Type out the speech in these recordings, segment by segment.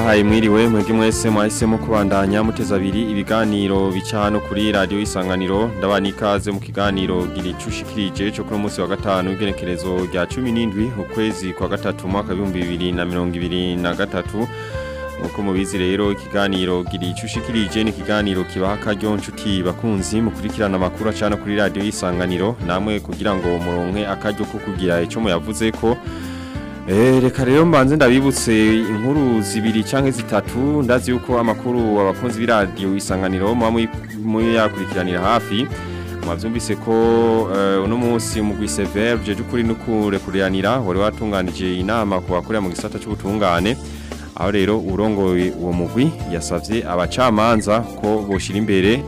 ndabahaye mwiriwe mwebwe mwese mwahisemo kubandanya muteza abiri ibiganiro bica hano kuri radio isanganiro ndabana ikaze mu kiganiro gira icushikirije cyo kuri munsi wa gatanu w'igenekerezo rya 17 ukwezi kwa gatatu mwaka 2023 Muko mubizi rero ikiganiro gira icushikirije ni ikiganiro kibaha akaryo nshuti bakunzi mukurikirana amakuru acana kuri radio isanganiro namwe kugira ngo muronke akaryo ko kugira ico muyavuze ko Eh reka rero mbanze ndabibutse inkuru zibiri canke zitatu ndazi yuko amakuru abakunzi b'iradio isanganiro mu yakurikiranira hafi mwavyumvise ko uh, uno munsi mu gwisever je jukuri nukure kuriranira wari watunganije inama ku bakorera mu gisata cy'ubutungane aho rero urongoye uwo mugwi yasavye abacamanza ko boshira imbere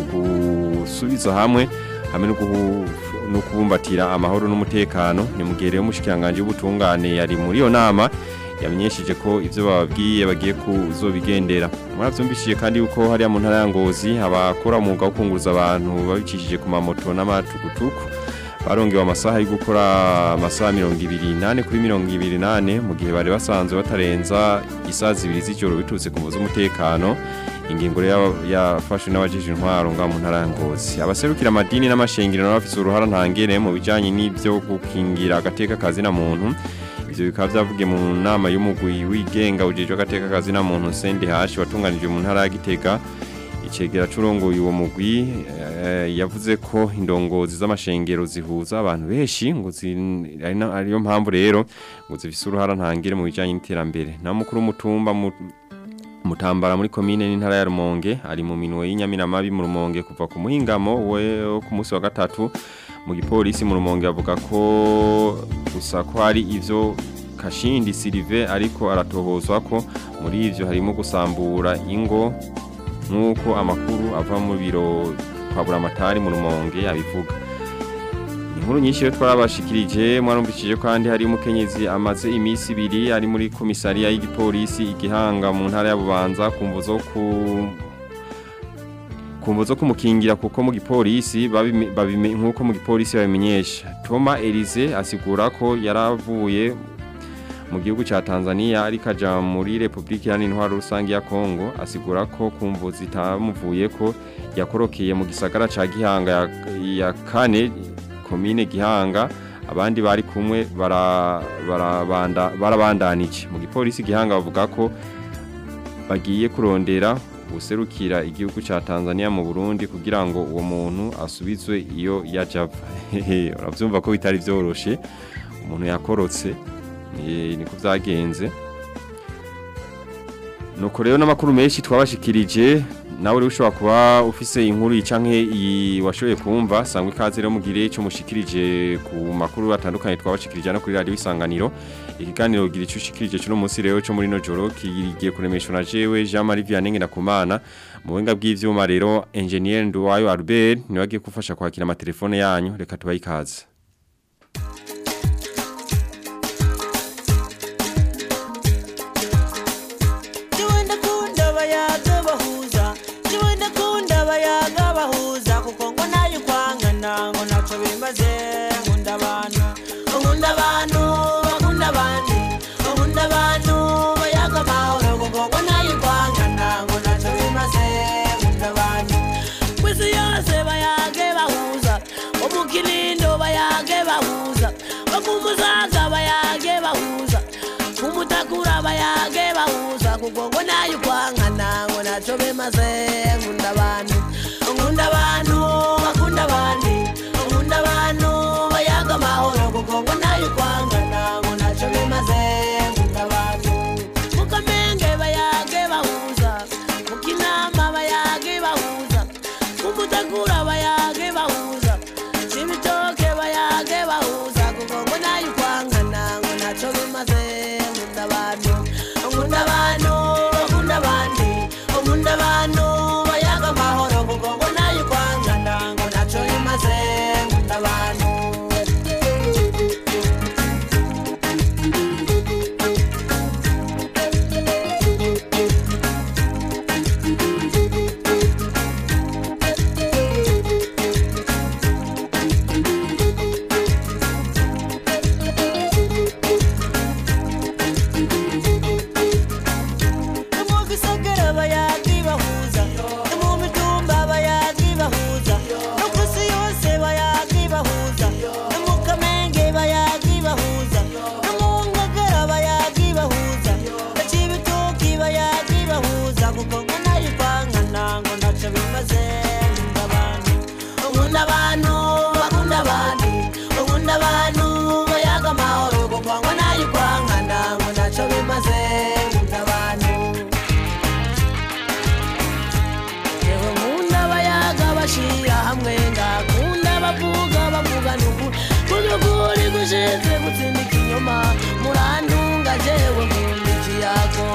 gusubiza hamwe hamwe no kubumbatira amahoro n'umutekano ni mugere umushikiranganje w'ubutungane yari muri yo nama yamenyesheje ko ivyo bababwiye bagiye kuzobigendera muravyumvishije kandi yuko hari mu ntara ya Ngozi abakora umwuga wo kunguruza abantu babicishije ku mamoto n'amatukutuku barongewe amasaha yo gukora amasaha 28 kuri 28 mu gihe bari basanzwe batarenza isaha zibiri z'ijoro bitutse ku muzo umutekano ingingo yafashwe n'abajije intwaro nga mu ntara ya Ngozi abaserukira amadini n'amashengero n'abafite uruhara ntangere mu bijanye n'ibyo gukingira agateka kazi na muntu ivyo bikaba vyavugiye mu nama y'umugwi wigenga ujejwe agateka kazi na muntu CNDH watunganije mu ntara ya Gitega icegera curongoye uwo mugwi yavuze ko indongozi z'amashengero zihuza abantu benshi ngo ariyo mpamvu rero ngo zifise uruhara ntangere mu bijanye n'iterambere na mukuru w'umutumba mutambara muri komine n'intara ya Rumonge ari mu minwe y'inyaminamabi mu Rumonge kuva ku muhingamo we ku munsi wa gatatu mu gipolisi mu Rumonge avuga ko gusa ko hari ivyo Kashindi Silive ariko aratohozwa ko muri ivyo harimo gusambura ingo nkuko amakuru ava mu biro kwa buramatari mu Rumonge abivuga inkuru nyinshi yo twarabashikirije mwarumvishije kandi hari umukenyezi amaze imisi ibiri ari muri komisariya y'igipolisi igihanga mu ntara ya Bubanza kumvo zo ku kumvo zo kumukingira kuko mu gipolisi babime nkuko mu gipolisi babimenyesha Toma Elize asigura ko yaravuye mu gihugu ca Tanzania ari kaja muri Republika ya Intwaro rusangi ya Kongo asigura ko kumvo zitamuvuye ko yakorokeye mu gisagara ca Gihanga ya, ya kane komine Gihanga abandi bari kumwe barabanda barabandanije mu gipolisi Gihanga bavuga ko bagiye kurondera userukira igihugu ca Tanzania mu Burundi kugira ngo uwo muntu asubizwe iyo yajava uravyumva ko bitari vyoroshe umuntu yakorotse niko vyagenze nuko rero n'amakuru menshi twabashikirije nawe rero ushobora kuba ufise inkuru canke washoboye kumva sangwa ikaze rero mugire ico mushikirije ku makuru atandukanye twabashikirije no kuri radio isanganiro ikiganiro gira ico ushikirije cyo munsi rero cyo muri no joro kigiye kuremeshwa na jewe Jean Marie Vianney ndakumana mu buhinga bw'ivyuma rero engineer Nduwayo Albert niwe agiye kufasha kwakira amatelefone yanyu reka tubaye ikaze kumuzaga bayage bahuza kumutakura bayage bahuza kuko ngo nayo kwankana ngo naco bemaze nkunda abantu nkunda abantu bakunda abandi nkunda abantu bayaga amahoro kuko ngo nayo kwankana ngo naco bemaze nkunda abantu mukamenge bayage bahuza mukinama bayage bahuza kumutakura bayage bahuza cibitoke bayage bahuza kuko ngo nayo kwankana ngo naco bimaze nkunda abantu nkunda abantu bakunda abandi nkunda abantu bayaga amahoro kuko ngo nayo kwankana ngo naco bimaze nkunda abantu nkunda abantu bakunda abandi nkunda abantu bayaga amahoro kuko ngo nayo ukwankana ngo ntacyo bimaze nkunda abantu yewe nkunda abayaga bashira hamwe ngakunda bavuga bavuga nuku kudukuri gushize gutsinda ikinyoma murantunga jewe nkunda ikiyago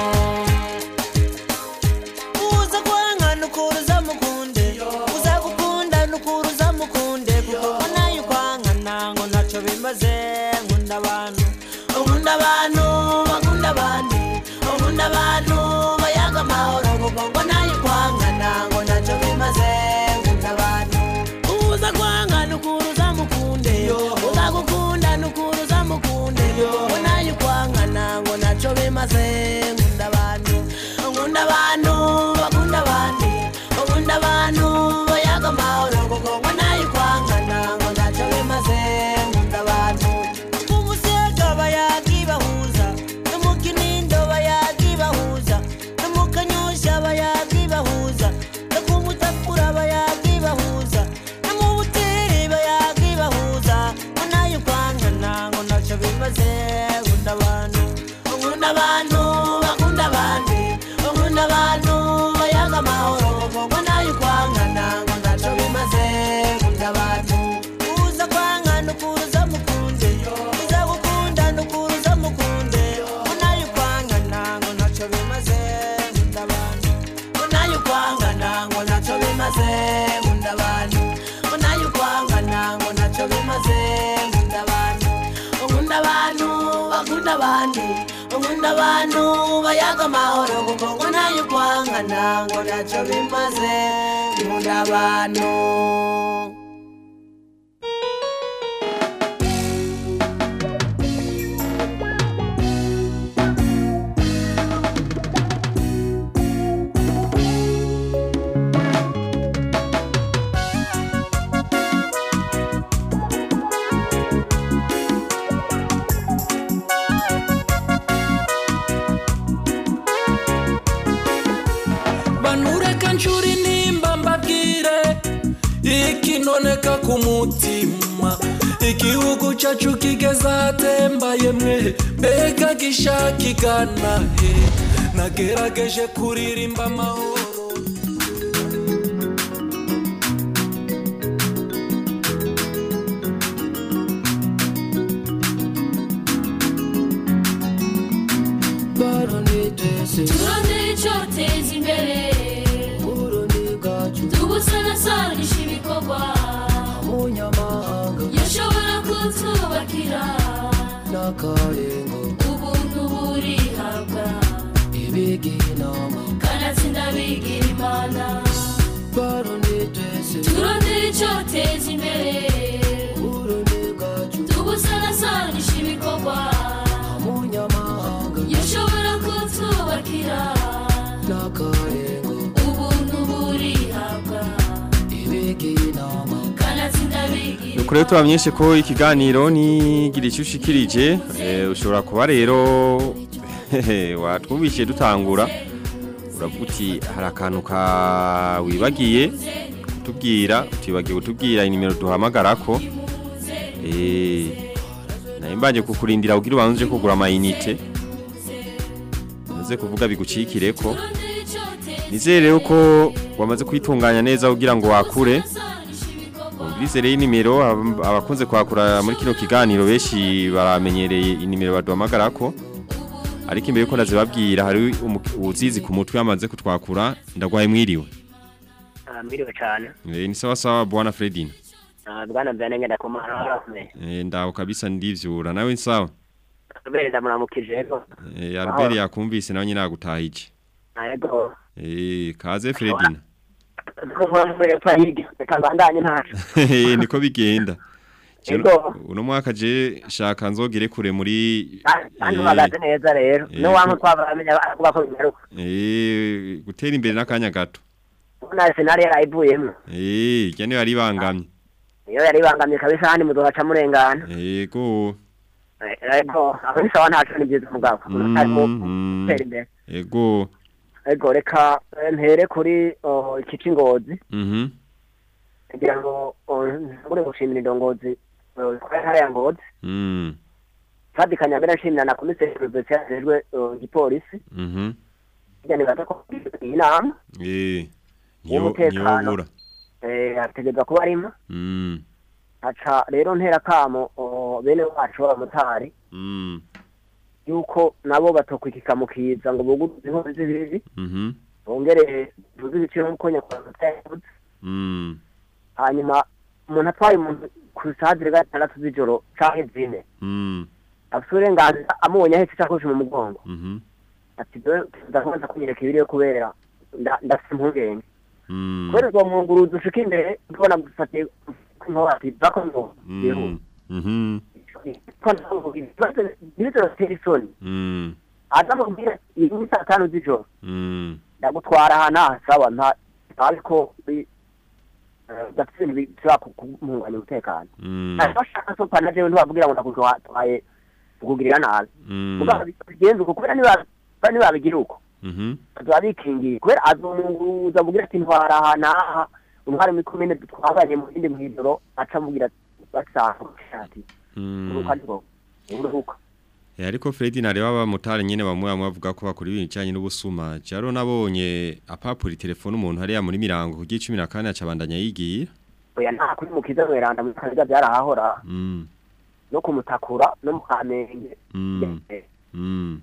uza kwanga nukuru zamukunde uza gukunda nukuru zamukunde kuko ngo nayo ukwangana ngo ntacyo bimaze nkunda abantu nkunda abantu bakunda abandi nkunda abantu bayaga amahoro kuko ngo nayo ukwangana ngo ntacyo bimaze nkunda abantu uza kwanga nukuru zamukunde uza gukunda nukuru zamukunde ngo nayo ukwangana ngo ntacyo bimaze nkunda abantu nkunda abantu bakunda abandi nkunda abantu bayaga amahoro kuko ngo nayo ukwangana ngo ntacyo bimaze nkunda abantu umusega bayaga ibahuza no mu kinindo bayaga ibahuza no mu kanyosha bayaga ibahuza no ku mutakura bayaga ibahuza no mu buteri bayaga ibahuza ngo nayo ukwangana ngo ntacyo bimaze nkunda abantu nkunda abantu bakunda abandi nkunda abantu bayaga amahoro ngo nayo ukwangana ngo ntacyo bimaze nkunda abantu uza kwangana ukuruza mukunde uza gukunda nukuruza mukunde ngo nayo ukwangana ngo ntacyo bimaze nkunda abantu ngo nayo ukwangana ngo ntacyo bimaze nkunda abantu ngo nayo ukwangana ngo ntacyo bimaze nkunda abantu nkunda abantu bakunda abandi nkunda abantu bayaga amahoro kuko ngo nayo ukwangana ngo ntacyo bimaze nkunda abantu banureka nshuri nimba mbabwire ikinoneka ku mutima igihugu cyacu kigeze ahatembaye mwe mbega gishaka igana he nagerageje kuririmba amahoro turondere icyoteza imbere tubusanasanisha ibikorwa yashobora kutwubakira ubuntu burihabwa kanatsinda bigira imana turondere icyoteza imbere tubusanasanisha ibikorwa yashobora kutwubakira ubuntu burihabwa kanatsinda bigira Nuko rero tubamenyeshe ko ikiganiro nigira icyo ushikirije eh, ushobora kuba rero watwumvise dutangura uravuga uti hari akantu ka wibagiye kutubwira utibagiye kutubwira inimero duhamagarako eh naye mbanje kukurindira kugira ubanze kugura amayinite uze kuvuga bigucikireko nizere rero ko wamaze kwitunganya neza kugira ngo wakure Ubwize rero inimero ab- abakunze kwakura muri kino kiganiro benshi baramenyereye inimero baduhamagarako ariko imbere yuko ndazibabwira hari umu- uwuzizi ku mutwe yamaze kutwakura ndagwaye mwiriwe Ah, Mwiriwe cyane Eh, ni sawa sawa bwana Fredina Ah, bwana byane ngenda ku mahoro harakomeye Eh, ndaho kabisa ndivyura nawe ni sawa kubera ndamuramukije yego Eh, Albert yakumvise nawe nyine agutahije yego Eh, kaze Fredina kumwe pahigi reka bandanye ntacu Eh, niko bigenda Je- Yego. uno mwaka je shaka nzogere kure muri kandi eh, uhagaze neza rero eh, n'uwanka ku- twabaramenya avuga ko bigaruka eh, gutera imbere n'akanya gato ubona senari yarayivuyemo Eh, irya niyo yari ibangamye niyo yari ibangamye kabisa handi muzohaca murengana Ego. Eh, yego aho ni sawa ntacu ni byiza umugabo arimo Mhm. gutera imbere Ego. yego reka eh, mpere kuri oh, iki c'ingozi Mhm. kugira ngo oh, ntangure gushimira indongozi eh, kwa ntara ya ngozi Mm. fadikanya mbere nshimira na komiseri perezida yajejwe eh, igipolisi Mhm. hirya nibaza ko iyi nama Eh. Niyo Umutekano. niyobura. eh, ategerezwa kuba arimo Mm. aca rero ntera kamo oh, bene wacu b'abamotari Mm. yuko nabo batokwikika mu kiza ngo buguruze inkozi z'ibibi Mhm. bongere tuzi ibiciro nk'uko nyakubahwa yavuze Mm. hanyuma umuntu atwaye umuntu ku saha zirenga gatandatu z'ijoro canke zine Mm. afite uburenganzira amubonye ahetse isakoshi mu mugongo Mhm. ati dore ndakomeza kunyereka ibiriyo kubera nda- ndafite impungenge Mm. kubera uwo mwunguruzi ushika imbere ubona gufatiye inkoba ati bako ngo Mm. yihuta Mhm. ibibazo bitera isoni Mm. aza mubwira iyi ni saa tanu z'ijoro Mm. ndagutwara ahantu ahasaba nta ariko gafite ibintu bishobora kumuhunganya umutekano Mm. bashaka so pana jewe ntibabwira ngo ndakutwaye kukugirira nabi Mm. mugabo bigenze uko kubera niba nibabigira uko Mhm. azoba bikingiye kubera azomunguza avugira ati ntwara aha n'aha umwari muri komine twabanye mu bindi mw'ijoro aca amubwira basanga ati Mm. uruka niko uruhuka Eh, ariko Freddy nareba abamotari nyene bamwe bamwe bavuga ko bakora ibintu cyanye n'ubusuma. Jaro nabonye apapura telefone umuntu hariya muri mirango ku 14 acabandanya yigiye. oya nta kuri mu kiza mweranda mu kaziga byarahahora Mm. no kumutakura no mu kamenge Mm. Mm.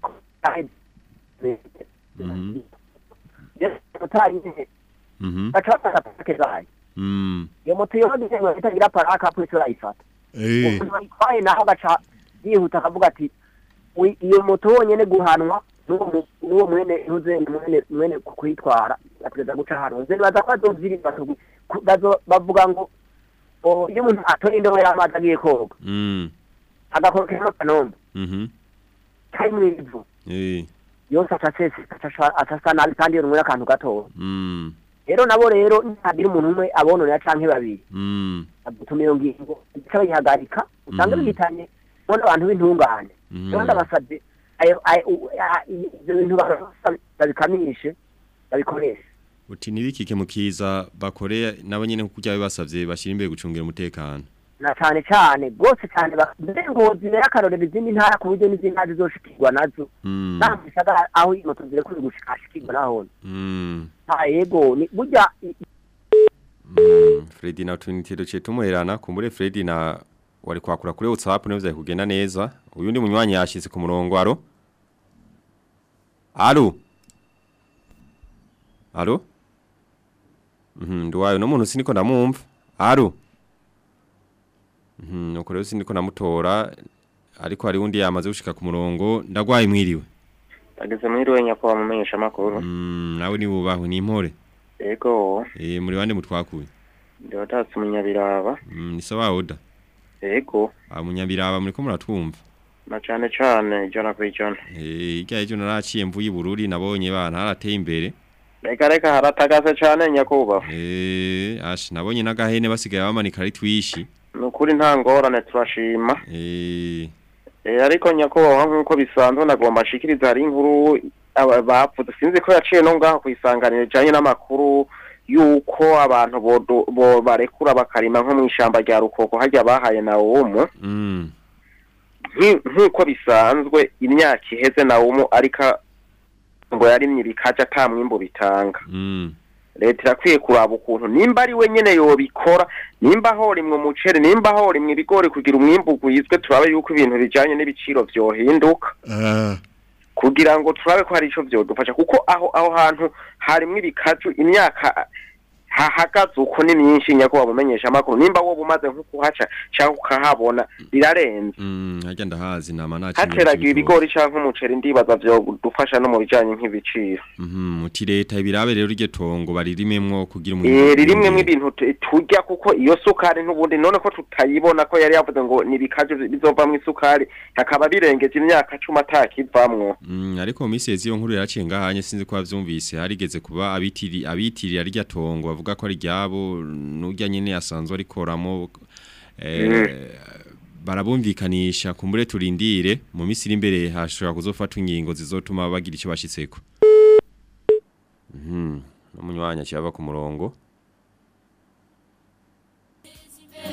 Mhm. motari nyine Mhm. baca bafata pake zayo Mm. iyo moto yogize ngo itagira paraka polisi urayifata Eh. umuntu ayitwaye naho agaca yihuta akavuga ati "Wi- iyo moto wonyene guhanwa n'uwo mu- n'uwo mwene ntuze mwene mwene ku- kuyitwara ategeza guca hano nze baza ko bazovyirinda batu- ku- bazo- bavuga ngo o, iyo umuntu atoye indobo y'amazi agiye koga Mm. agakorokera akanombe Mhm. karimwo ivu Eh. yose aca aseseka aca- aca asa nabi kandi yonumwe akantu gatoya Mm. rero nabo rero ntihagira umuntu umwe abononera canke babiri Mm. agutuma iyo ngingo ica bayihagarika usanga Mhm. bihitanye bona abantu b'intungane Mhm. rero ndabasabye ayo- ayo- u- a- ivyo bintu barasa- babikamishe babikoreshe Uti nibikike mukiza bakore nabo nyene kujya bibasavye bashira imbere gucungira umutekano. na cane cane rwose cane ba- mbere ngo zibere akarorero izindi ntara ku buryo n'izindi ntara zizoshikirwa nazo Mm. naho mu gisagara aho imoto zirekure gushika hashikirwa nahone Mm. nta yego ni burya i- Mm. Freddy na tunite duce tumuherana kumbure Freddy na wari kwakura kuri WhatsApp niyo vya kugenda neza. Uyundi munywanyi yashitse ku murongo aro. Alo. Alo. Mhm, ndwayo no muntu siniko ndamumva. Alo. Mhm, nuko rero siniko namutora ariko hari undi yamaze gushika ku murongo ndagwaye mwiriwe. ageze mwiriwe nyakubahwa mumenyesha amakuru Mm, nawe ni bubaho ni impore. ego Eh muri bande mutwakuye. ndiwatatse umunyabiraba Mm, ni sawa oda. ego Amunyabiraba muriko muratwumva. na cane cane ijana ku ijana Eh irya ejo naraciye mvuye i Bururi nabonye bana harateye imbere. reka reka haratagase cane nyakubahwa Eh ash nabonye n'agahene basigaye bamanika ari twishi. ni ukuri nta ngorane turashima Eh Eh, ariko nyakubahwa nk'uko bisanzwe nagomba nshikiriza hari inkuru aba- bapfuze sinzi ko yaciye no ngaho kwisanganira ijanye n'amakuru yuko abantu bodo- bo barekura bakarima nko mw'ishamba rya rukoko harya bahaye na umu mm Nki- nk'uko bisanzwe imyaka iheze na umu ariko ngo yarimye bikaja ata mwimbo bitanga mm leta irakwiye kuraba ukuntu nimba ari we nyene yobikora nimba horimwe umuceri nimba horimwe ibigori kugira umwimbu ugwizwe turabe yuko ibintu bijanye n'ibiciro vyohinduka kugira ngo turabe ko hari ico vyodufasha kuko aho aho hantu harimwo ibikaju imyaka hahagaze uko ni myinshi nyakubahwa mumenyesha amakuru nimba wowe umaze nko kuhaca canke ukahabona birarenze mm harya ndahazi nama naci. hateragiwe ibigori canke umuceri ndibaza vyodufasha no mu bijanye nk'ibiciro Mhm uti leta ibirabe rero iryo tongo baririmemwo kugira umwimbu. Eh ririmwe ibintu tu- turya kuko iyo sukari n'ubundi none ko tutayibona ko yari yavuze ngo nibikaje bizovamwo isukari hakaba birengeje imyaka cumi atakivamwo Mm, ariko mu minsi yezi yo nkuru yaraciye ngahanye sinzi ko bavyumvise harigeze kuba abitiri abitirira rya tongo bavuga ko ari ryabo nurya nyene yasanzwe arikoramo eh barabumvikanisha kumbure turindire mu minsi iri imbere hashobora kuzofatwa ingingo zizotuma bagira icyo bashitseko Mhm no munywanya cyaba ku murongo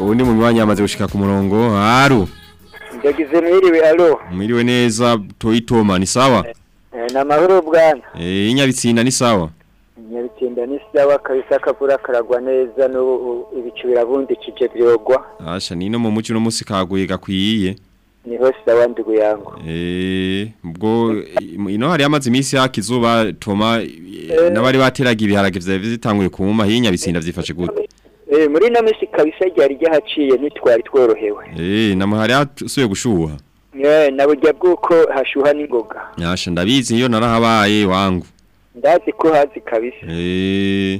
uwundi munywanyi yamaze gushika ku murongo haru ndagize mwiriwe alo mwiriwe neza toyitoma ni sawa Eh, ni amahoro bwana eh inyabitsinda ni sawa nyabitsinda ni sawa kabisa akavura karagwa neza n'ubu ibicu birabundikije byogwa asha nino mu muci no musi kaguye gakwiye niho sawa ndugu yangu eh ubwo ino hari amazi imisi yakizuba toma eh, n'abari bateraga ibiharage vya bitanguye kuma hinyabitsinda vyifashe gute Eh, muri ino minsi kabisa ryari ryahaciye ntitwari tworohewe eh namahari asuye gushuha Eh, na burya bw'uko hashuha n'ingoga Yasha ndabizi iyo narahabaye wangu. ndazi ko hazi kabisa Eh.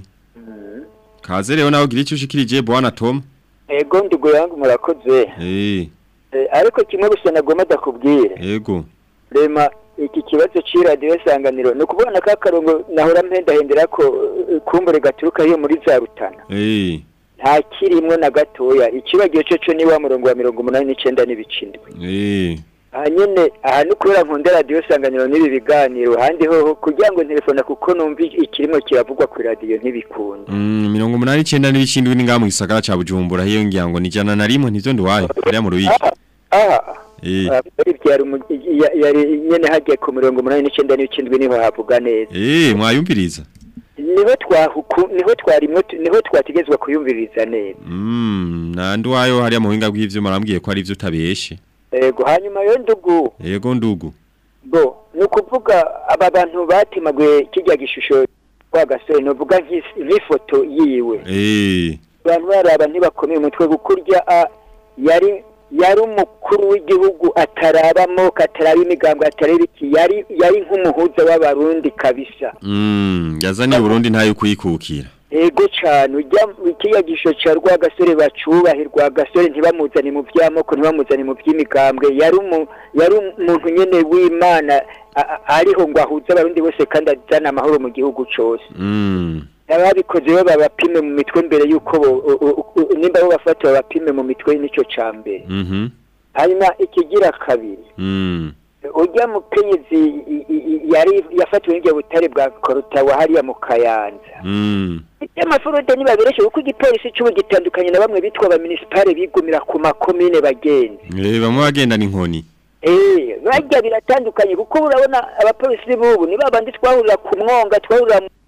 Kaze rero nawe gira icyo ushikirije bwana Tom. ego ndugu yangu murakoze Eh, Eh, ariko kimwe gusa nagomba ndakubwire yego. rema iki kibazo c'iradiyo sanganiro ni ukubona ka karongo nahora mpendahendera ko eh, kumbure gaturuka hiyo muri za rutana Eh, nta kirimwo na gatoya ikibagiyo cyo cyo ni wa murongo wa mirongo umunani n'icenda n'ibicindwe eh. aha nyene aha ni kubera nkunda radiyo sanganiro n'ibi biganiro handi hoho kugira ngo ntelefona kuko numva ikirimo kiravugwa ku radiyo ntibikunda Mm, mirongo umunani icenda n'ibishindwe ni ngaha mu gisagara ca Bujumbura hiyo ngira ngo ni jana na rimwe ntivyo ndiwaye. Kuriya mu ruyiki. aha Eh. ah, yari byari umu- ya- yari nyene hagiye ku mirongo umunani n'icenda n'ibicindwe niho havuga neza Eh, mwayumviriza. niho twahuku niho twarimwe tu- niho twategezwa kuyumviriza neza Mm, nandi wayo hariya mu buhinga bw'ivyo marambwiye ko ari ivyo utabeshe. ego hanyuma yo ndugu Yego ndugu. bo ni ukuvuga aba bantu batimaguye kijya gishusho wa gasore novuga nk'is- nk'ifoto yiwe Eh. abantu baraba ntibakomeye umutwe gukurya a yari yari umukuru w'igihugu atarabamo kataraba imigambwe ataraba iki yari yari nk'umuhuza w'abarundi kabisa Mm, yazaniye Burundi ntayo kuyikukira. ego cyane ujya kiriya gisho cya rwagasore bacubahe rwagasore ntibamuzane mu by'amoko ntibamuzane mu by'imigambwe yari umu- yari umuntu nyine w'imana a- a- ariho ngo ahuze abarundi bose kandi azana amahoro mu gihugu cyose Mm. ababikoze bo babapime mu mitwe mbere y'uko bo- u- u- u- nimba bo bafata babapime mu mitwe nicyo cya mbere Mhm. hanyuma ikigira kabiri Mm. ujya mu kenyezi i- i- i- yari yafatiwe n'ibyo butare bwa korutawa hariya mu kayanza Mm. y'amafurude ntibabireshe kuko igipolisi cy'ubu gitandukanye na bamwe bitwa ba municipale bigumira ku makomine bagenzi Eh, bamwe bagendana inkoni. eh bajya biratandukanye kuko urabona abapolisi b'ubu ni babandi twahurira ku mwonga twahurira mu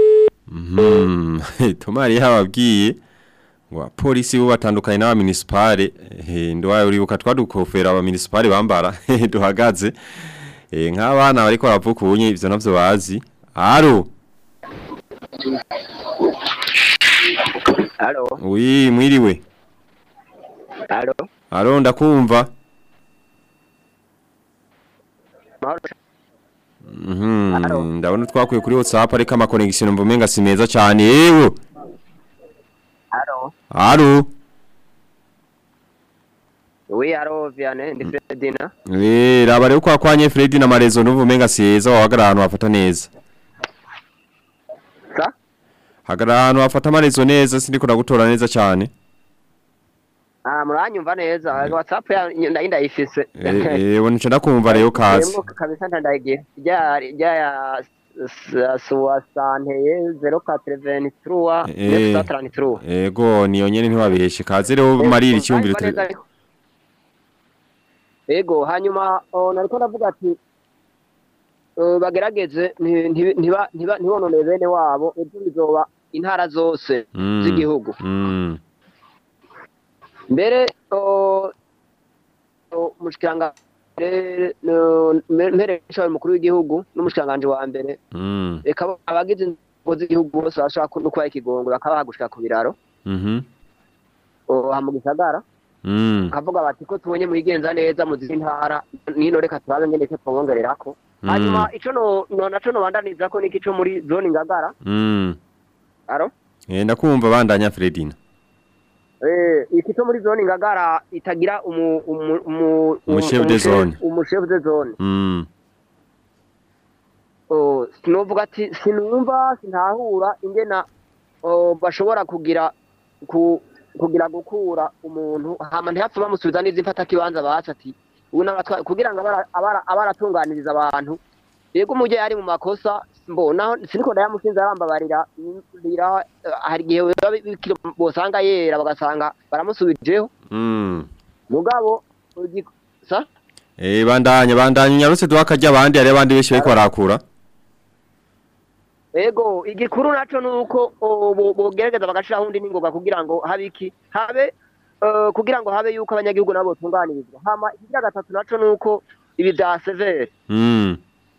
Mhm. Tomari yababwiye ngo polisi bo batandukanye n'aba municipale eh ndwaye uribuka twadukofera aba municipale bambara duhagaze eh nk'abana bariko baravuka ubunye ivyo navyo bazi. Aro. Halo, Oui, mwiriwe. halo, Aro ndakumva. mahoro. Mhm. Ndabona twakuye kuri WhatsApp ariko ama connection mvumenga si meza cyane. Yewe. Halo. Aro. Oui, halo, Vianney, ndi Fredina. Eh, raba rero kwa kwanye Fred na Marezo nuvumenga siyeza wahagara ahantu hafata neza. Sa? Hagara ahantu hafata amarezo neza sindiko ndagutora neza cyane. Ah, muranyumva neza. WhatsApp ya ndayi ndayifise. Eh, eh wonice ndakumva rero kazi. Yemwe kabisa ndandagiye. Rya rya ya suwasanteye 0423 Eh. 933. Ego niyo nyene ntiwabeshe kaze rero marira icyumviro Uranyumva neza ariko? Ego, hanyuma oh, nariko ndavuga ati eh, bagerageze nti- nti- ntiba ntiba ntibonone bene wabo ejo bizoba intara zose Mm. z'igihugu Mm. mbere o- o- umushikiranga mbere, no- mbere mbere nshoboye umukuru w'igihugu n'umushikiranganje wa mbere Mm. reka bo- abagize inzego z'igihugu bose bashobora ku- no kubaha ikigongo bakabaha gushika ku biraro Mhm. o, aha mu gisagara Mm. kavuga bati ko tubonye muyigenza neza mu zindi ntara nino reka turabe ngene icyo twongererako Mm. hanyuma ico no no naco no bandaniza ko niki co muri zone ngagara Mm. aro Eh ndakumva bandanya Fredina. eh iki co muri zone ngagara itagira umu umu umu Umu chef de zone. umu chef de zone Mm. oh sinovuga ati sinumva sintahura ingena oh, bashobora kugira ku kugira gukura umuntu hama ntihapfa bamusubiza n'izi mfata kibanza basa ati ubu n'abatwa kugira ngo abara- abara- abaratunganiriza abantu yego umujye ari mu makosa mbo naho siniko ndayamusinze arambabarira rira hari igihe biba bikiri bosanga yera bagasanga baramusubijeho Mm. mugabo ugi- sa Eh bandanya bandanya unyarutse duha akarya abandi hari abandi benshi bariko barakura. ego igikuru naco nuko o, bo- bogerageza bagashiraho undi ningoga kugira ngo habe iki habe eh, kugira ngo habe yuko abanyagihugu nabo botunganirizwa hama ikigira gatatu naco nuko ibi vya severe Mm.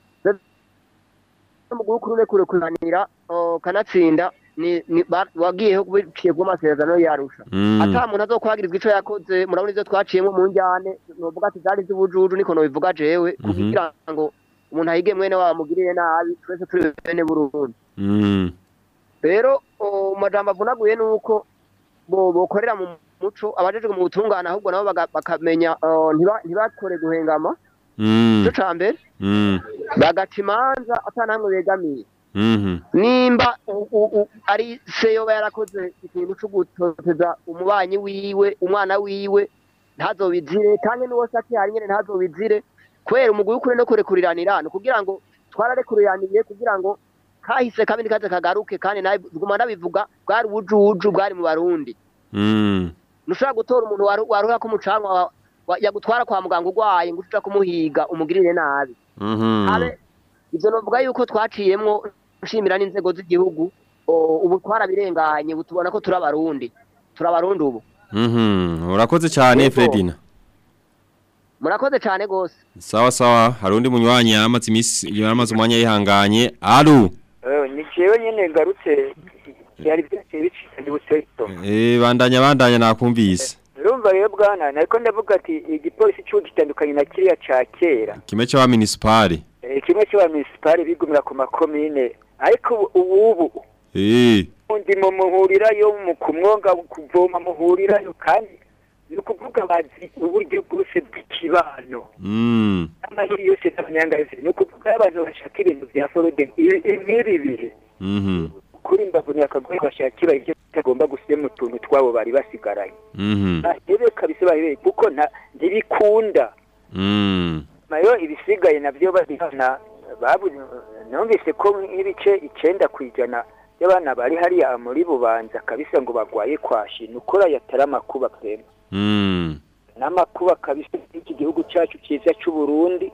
umuguru kuri kure kuranira kanatsinda ni ni- ba- wagiyeho biciye ku masezerano yarusha Mm. ata muntu azokwagirizwa ico yakoze murabona ivyo twaciyemo mu njyane novuga ati zari z'ubujuju niko nobivuga jewe Mhm. kugira ngo umuntu ahige mwene wabo amugirire nabi twese turi bene burundi Mm. rero o, mu majambo avunaguye nuko bo bokorera mu muco abajejwe mu butungane ahubwo nabo baga- bakamenya eh, ntiba- ntibakore guhengama Mm. ico ca mbere Mm. bagaca imanza ata namwe begamiye Mhm. nimba u- u- u- ari se yoba yarakoze ikintu cyo gutoteza umubanyi wiwe umwana wiwe ntazobizire kandi n'uwo se akihari nyene ntazobizire kubera umugwi w'ukuri no kurekuriranira ni kugira ngo twararekuraniye kugira ngo kahise kabi nikaze kagaruke kandi nawe guma ndabivuga bwari ubujuju bwari mu barundi Mm. ntushobora gutora umuntu waru- waruha ko umucanwa wa- wa- yagutwara kwa muganga urwaye ngo uca kumuhiga umugirire nabi Mhm. habe ivyo novuga yuko twaciyemwo nshimira n'inzego z'igihugu o, ubu twarabirenganye ubu tubona ko turi abarundi turi abarundi ubu Mhm. Urakoze cyane Yego. Fredina. murakoze cane gose Sawa sawa hari undi munywanyi yamaze imisi yamaze umwanya yihanganye. Alu. ni jewe nyene ngarutse byari byateye bicika ndi buseto Eh bandanya bandanya nakumvise. urumva rero bwana nariko ndavuga ati igipolisi cy'ubu gitandukanye na kiriya ca kera Kime cha municipal. Eh, kimwe cy'aba municipale bigumira ku makomine ariko ubu ubu Eh. undi mu muhurirayo mu kumwonga kuvoma muhurirayo kandi ni ukuvuga bazi uburyo bwose bw'ikibano Mm. amahiri yose n'abanyangazi ni ukuvuga abantu bashaka ibintu bya forode nk'ibi bihe Mhm. kuri mbavu ni akagoye bashakira ibyo batagomba gushyira mu tuntu twabo bari basigaranye Mhm. bahebe kabisa bahebe kuko nta ntibikunda Mm. nayo ibisigaye nabyo babihana babu numvise ko nk'ibice icenda ku ijana y'abana bari hariya muri bubanza kabisa ngo bagwaye kwashi ni ukora yatari amakuba pema Mm. n'amakuba kabisa y'iki gihugu cyacu cyiza cy'u Burundi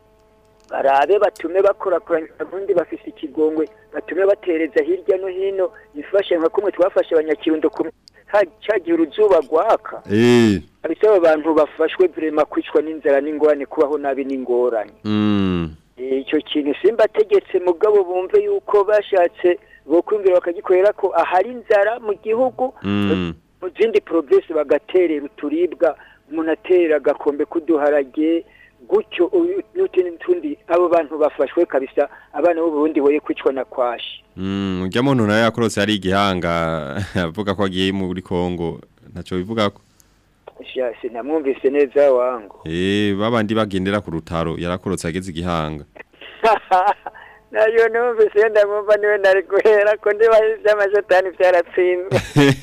barabe batume bakorakoranya ubundi bafise ikigongwe batume batereza hirya no hino ifashe nka kumwe twafashe abanyakirundo kumwe ha- cyagihe uruzuba rwaka Eh. kabisa abo bantu bafashwe vrema kwicwa n'inzara n'ingorane kubaho nabi n'ingorane Mm. Eh, icyo kintu simba ategetse mugabo bumve yuko bashatse bokwumvira bakagikorera ko ahari inzara mu gihugu Mm. mu zindi provinsi bagaterera uturibwa umuntu aterera agakombe k'uduharage gutyo uyu- n'utundi n'utundi abo bantu bafashwe kabisa abana b'u Burundi boye kwicwa na kwashi Mm. Ujya muntu nawe yakorose ari igihanga avuga ko agiye muri Kongo. Ntaco bivuga ko. Sha, sinamwumvise neza wangu Eh babandi bagendera ku rutaro yarakorotse ageze igihanga. nayo numvise iyo ndamwumva niwe nari guhera ko ndiba iby'amashetani byaratsinzwe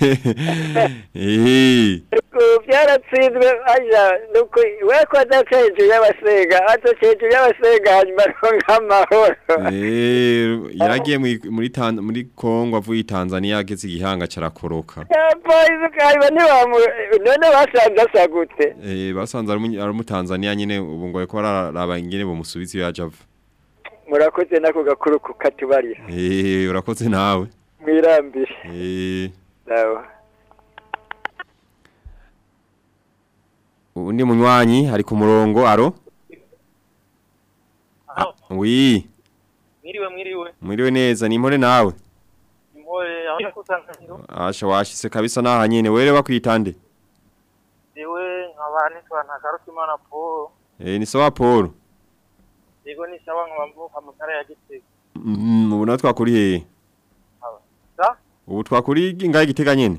Eh. Ariko byaratsinzwe aja nuko we ko adaca hejuru y'abasenga adaca hejuru y'abasenga hanyuma aronka amahoro Eh yaragiye muri- muri Tan- muri Kongo avuye i Tanzania ageze igihanga carakoroka. polisi ukahanyuma ntibamu none basanze asa gute Eh basanze ari umu- ari umutanzania nyene ubu ngo ariko bararaba ingene bomusubiza iyo yaje ava. murakoze nako gakuru kukatubarira Eh urakoze nawe. mwirambire Eh sawa undi munywanyi ari ku murongo aro? Ah, Oui, mwiriwe mwiriwe mwiriwe neza ni impore nawe. impore aho yakusanganiro Asha washise kabisa naha nyene were bakwitande. jewe nkaba nitwa ntakarutimana paul Eh ni sawa Paul. yego ni sawa nkaba mvuka mu ntara ya gitega Mm, ubu natwe twakuri hehe? sa Ubu twakuri ingahe gitega nyene?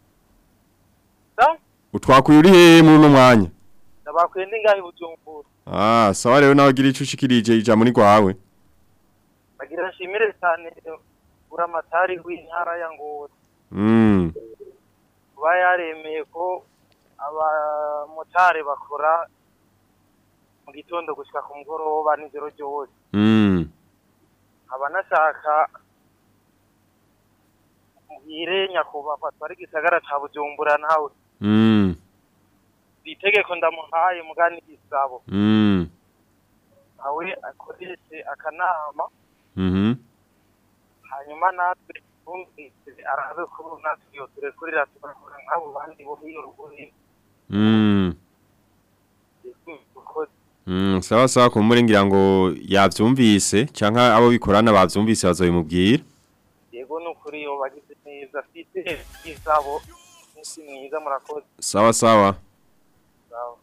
sa Utwakuye uri hehe muri uno mwanya? ndabakwiye ndi ngahe bujumbura Ah, sawa rero nawe gira ico ushikirije ijambo ni kwawe. bagira nshimire cyane buramatari w'intara ya ngozi Mm. kuba yaremeye ko abamotari bakora mu gitondo gushika ku mugoroba n'ijoro ryose Mm. nkaba nashaka muhire nyakubahwa twari igisagara ca bujumbura nawe Mm. itegeko ndamuhaye mugani gisabo Mm. nawe akoreshe akanama Mhm. hanyuma natwe twumvise arabe ko natwe iyo turekurira tugakora nk'abo bandi bo hiyo ruguru Mm. Mm, sawa sawa kumure ngira ngo yavyumvise canke abo bikorana bavyumvise bazobimubwira. yego ni ukuri iyo bagize neza fite gisabo umunsi mwiza murakoze Sawa sawa. Sawa.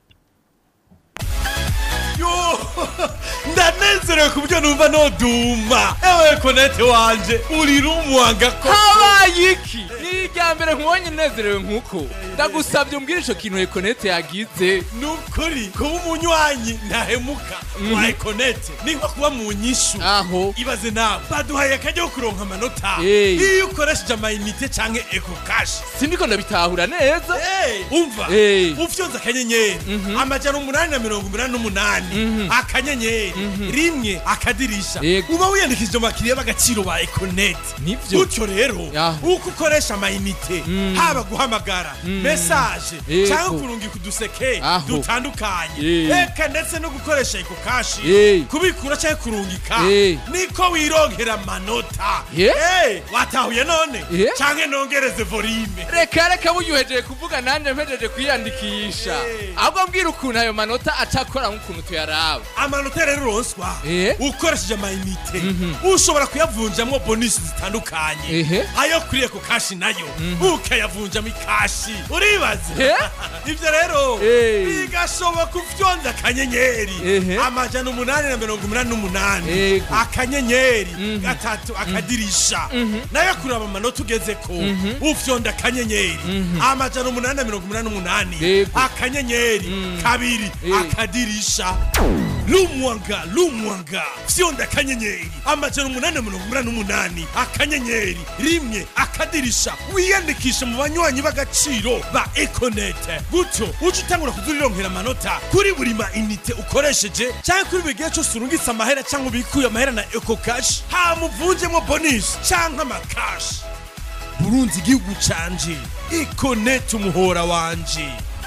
yo ndanezerewe ku buryo numva noduma ewe konete wanje uri rumwanga ko habaye iki ni irya mbere nkubonye unezerewe nk'uko ndagusabye umbwire ico kintu ekonete yagize ni ukuri kuba umunywanyi ntahemuka wa ekonete ni nko kuba mu nyishu aho ibaze nawe baduhaye akajya ko kuronka amanota Hey. iyo ukoresheje amayinite canke eko kashi sindiko ndabitahura neza umva Hey. ufyonze akanyenyeri amajana umunani na mirongo umunani n'umunani akanyenyeri rimwe akadirisha Yego. uba wiyandikishije mu bakiriya b'agaciro ba ekonete Nivyo. gutyo rero uko ukoresha amayinite haba guhamagara mesaje Yego. cyangwa kurungika uduseke Aho. dutandukanye Eh. eka ndetse no gukoresha eko kashi Eh. kubikura cyangwa kurungika Eh. niko wirongera amanota Yeah. Eh, watahuye none Yeah. cyangwa nongereze volume reka reka buryuhejeje kuvuga nanjye mpejeje kwiyandikisha ahubwo mbwira ukuntu ayo manota acakora nk'ukuntu tuyaraba amanota rero uronswa ukoresheje amayinite ushobora kuyavunjamo bonisi zitandukanye Ehe. ayo kuri eko kashi nayo ukayavunjamo ikashi uribaze Eh? ibyo rero Eh. bigashoboka ufyonze akanyenyeri Ehe. amajana umunani na mirongo umunani n'umunani Yego. akanyenyeri gatatu akadirisha nayo kuraba amanota ugeze ko ufyonda akanyenyeri amajana umunani na mirongo umunani n'umunani Yego. akanyenyeri kabiri Eh. akadirisha lumwanga lumwanga fyonda akanyenyeri amajana umunani na mirongo umunani n'umunani akanyenyeri rimwe akadirisha wiyandikishe mu banywanyi b'agaciro ba ekonete gutyo uje utangura kuzurironkera amanota kuri buri ma inite ukoresheje cyangwa kuri buri gihe cyose urungitse amahera cyangwa ubikuye amahera na eko kashi hamuvunjemo bonisi cyangwa amakashi burunzi igihugu canje ekonete umuhora wanje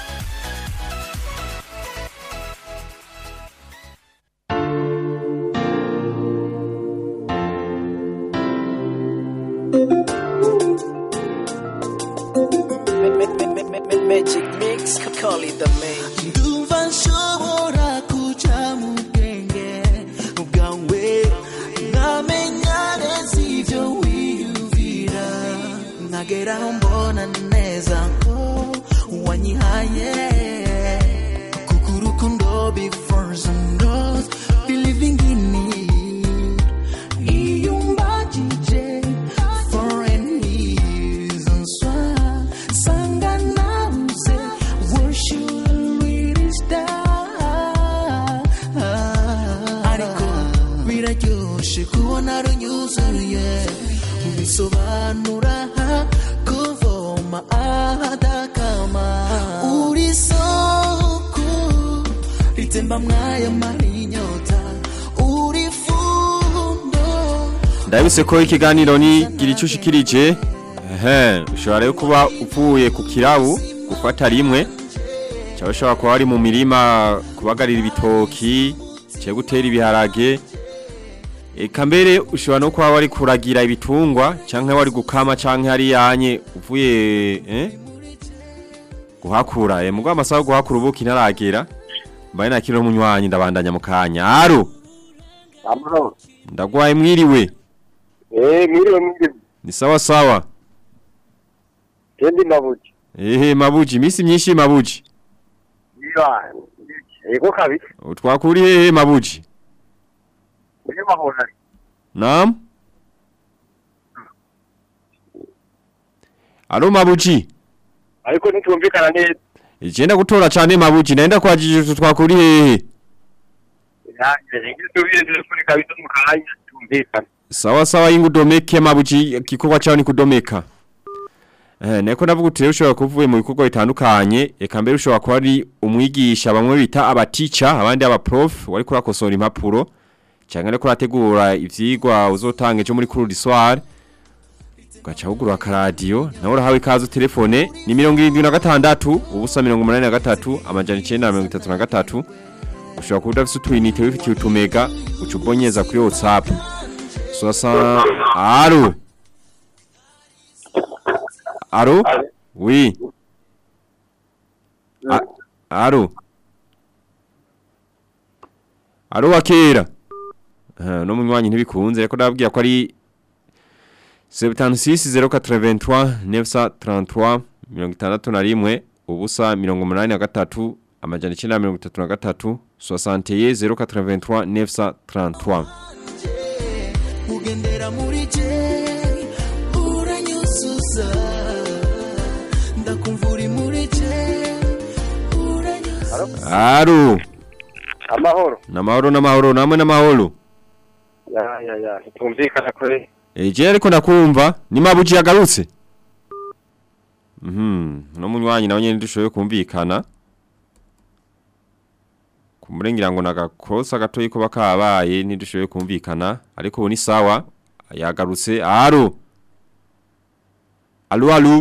Magic mix, call it the magic. ndumva nshobora kuja mu bwenge bwawe nkamenya neza ibyo wiyumvira nkageraho mbona neza ko wanyihaye kuko urukundo before knows believing in it iyo umbagije for any reasons why sanga nabuze where should I really start ariko biraryoshe kubona runyuzuye bisobanura kuvoma ahadakama uri soko ritemba mwaya marinyota uri fundo Ndabise ko ikiganiro ni gira icyo ushikirije. Ehe, ushobora rero kuba upfuye ku kirabu gufata rimwe. Cyangwa ushobora kuba wari mu mirima kubagarira ibitoki, cyo gutera ibiharage. Eka mbere ushobora no kuba wari kuragira ibitungwa canke wari gukama canke hari yanye uvuye eh guhakura eh mugwa amasaha yo guhakura ubuki ntaragera mbaye nakiro munywanyi ndabandanya mu kanya aro amahoro ndagwaye mwiriwe eh mwiriwe mwiriwe ni sawa sawa kendi mabuji ehe mabuji misi myinshi mabuji iya ego kabisa utwakuri hehe mabuji uri mahona Naam Alo mabuji ariko ntitumvikana neza Igenda gutora cyane mabuji naenda kwajije twakuri hehe ya ngisubire telefone kabisa mu kanya tumvikana Sawa sawa ingudomeke mabuji kikorwa cyawe ni kudomeka Eh neko navuga uti rero ushobora kuvuye mu bikorwa bitandukanye eka mbere ushobora kuba ari umwigisha bamwe bita aba teacher abandi aba prof wari kurakosora impapuro cyangwa ariko urategura ivyigwa uzotanga ejo muri cours du soir ugaca wugurura akaradiyo nawe urahawe ikaze telefone ni mirongo irindwi na gatandatu ubusa mirongo umunani na gatatu amajana icenda na mirongo itatu na gatatu ushobora kuba udafise utuyinite wifitiye utumega uca ubonyeza kuri whatsapp sosa alo alo oui A- alo alo wakera Ah, no munywanyi ntibikunze reko ndababwira ko ari 76083 933 mirongo itandatu na rimwe ubusa mirongo umunani na gatatu amajana icenda na mirongo itatu na gatatu 61 083 933 ugendera muri je uranyuzuza ndakumva uri muri je alo amahoro namahoro namahoro namwe namahoro ya ya ya tumvikana kuri eje ariko ndakumva ni mabuji yagarutse mhm no munywanyi nawe nyene dushoboye kumvikana kumurengira ngo nagakosa gatoyi ko bakabaye ntidushoboye kumvikana ariko ubu ni sawa yagarutse alo alo alo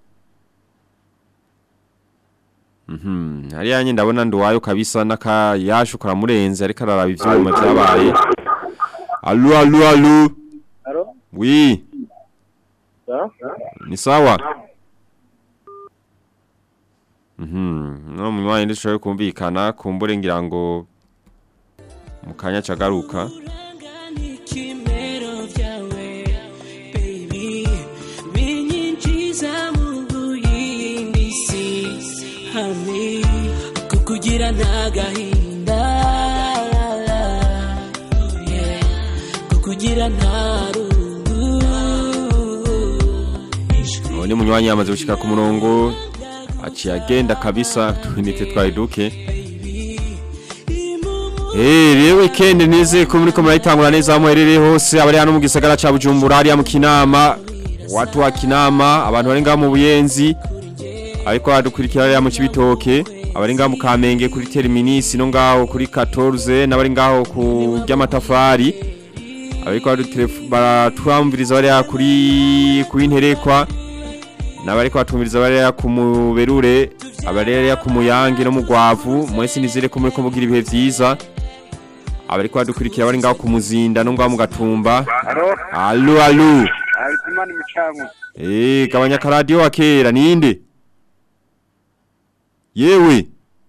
Mhm hariya nyine ndabona nduwayo kabisa naka yashu karamurenze ariko araraba ivyuma byabaye alo alo alo Alo? Oui, Ya? ni sawa. Mhm, no munywanyi ndishoboye kumvikana kumbure ngira ngo mukanya cagaruka. ikimero byawe baby binyinjiza mu yindi si hamwe kukugira ntagahinda yeah. kukugira nta rungu Uwo ni munywanyi yamaze gushika ku murongo aciye agenda kabisa twinite twari duke. Eh, rero weekend nize ko muri ko murayitangura neza muherereye hose abari hano mu gisagara ca Bujumbura hariya mu Kinama. Watu wa Kinama, abantu bari ngaho mu Buyenzi. Ariko badukurikira hariya mu Cibitoke, abari ngaho mu Kamenge kuri Terminus no ngaho kuri 14 n'abari ngaho ku ry'amatafari. Ariko baratwamviriza bariya kuri kuri nterekwa. Nabariko batumviriza bariya ku muberure, abarera ku muyange no mu gwavu, mwese nizere ko muri ko mugira ibihe vyiza. Abariko badukurikira bari ngaho ku muzinda no ngaho mu gatumba. Alo? Allo allo. Azimani mucangu Eh, gabanya karadio wa kera ninde? Yewe.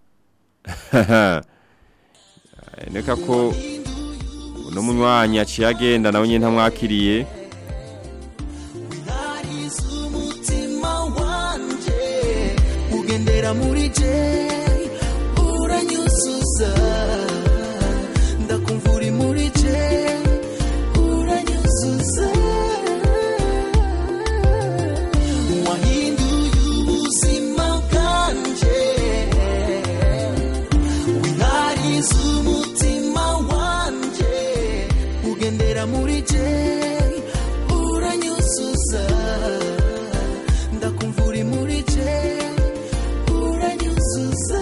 Neka ko uno munywanyi aciye agenda nawe nyine ntamwakiriye. ariza umutima wanje ugendera muri je uranyuzuza ndakumva uri muri je uranyuzuza wahinduye ubuzima bwanje winariza umutima wanje ugendera muri je uranyuzuza ndakumva uri muri je uranyuzuza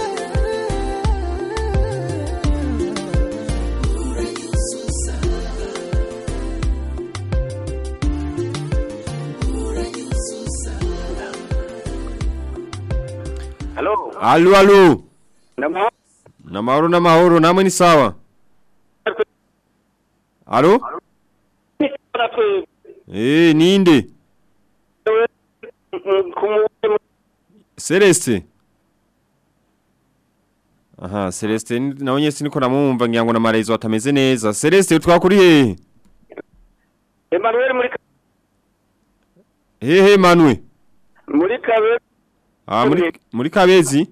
uranyuzuza uranyuzuza Halo? Allo allo. Namahoro? Namahoro namahoro namwe ni sawa. Allo? Eh, ninde? Celeste. Aha, Celeste ni- nawe nyese niko namumva ngira ngo na Marezo atameze neza. Celeste twakuri hehe? Emmanuel muri Hehe Manwe. muri kabe Ah muri muri Kabezi.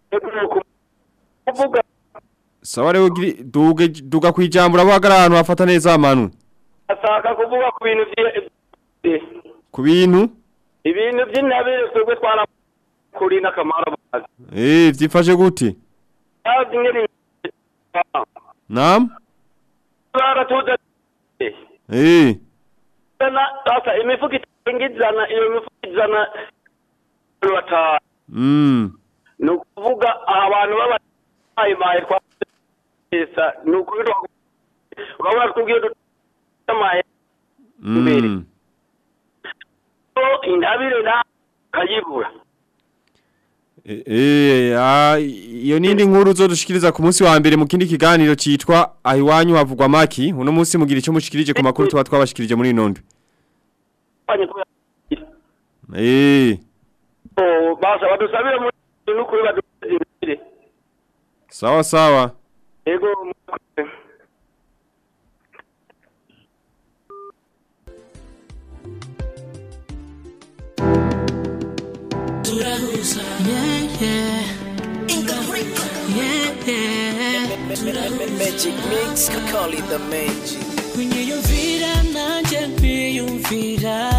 kuvuga Sawa rero giri- duge duga kwijambo urabagara ahantu hafata neza Manwe. ashaka kuvuga ku bintu bye Ku bintu ibintu by'intabire twebwe twara kuri n'akamaro bazi eh vyifashe gute? bazi ngene Naam? baratuza Eh. na sasa imifuko itangizana iyo mifuko izana batanu Mm. ni ukuvuga abantu b'abayimaye twasa ni ukubitwa urabona twubwiye dutamaye Mm. intabire na kayibura Eh, eh, ah, iyo nindi nkuru uzodushikiriza ku munsi wa mbere mu kindi kiganiro citwa ahiwanyu havugwa maki uno munsi mugira ico mushikirije ku makuru tuba twabashikirije muri inondo eh Oh, basa badusabire muri n'ukuri badusabire imbere sawa sawa yego Turahuza. Yeah, yeah. Yeah, yeah. Magic mix, call it the magic. Kunyiyumvira nanje nkwiyumvira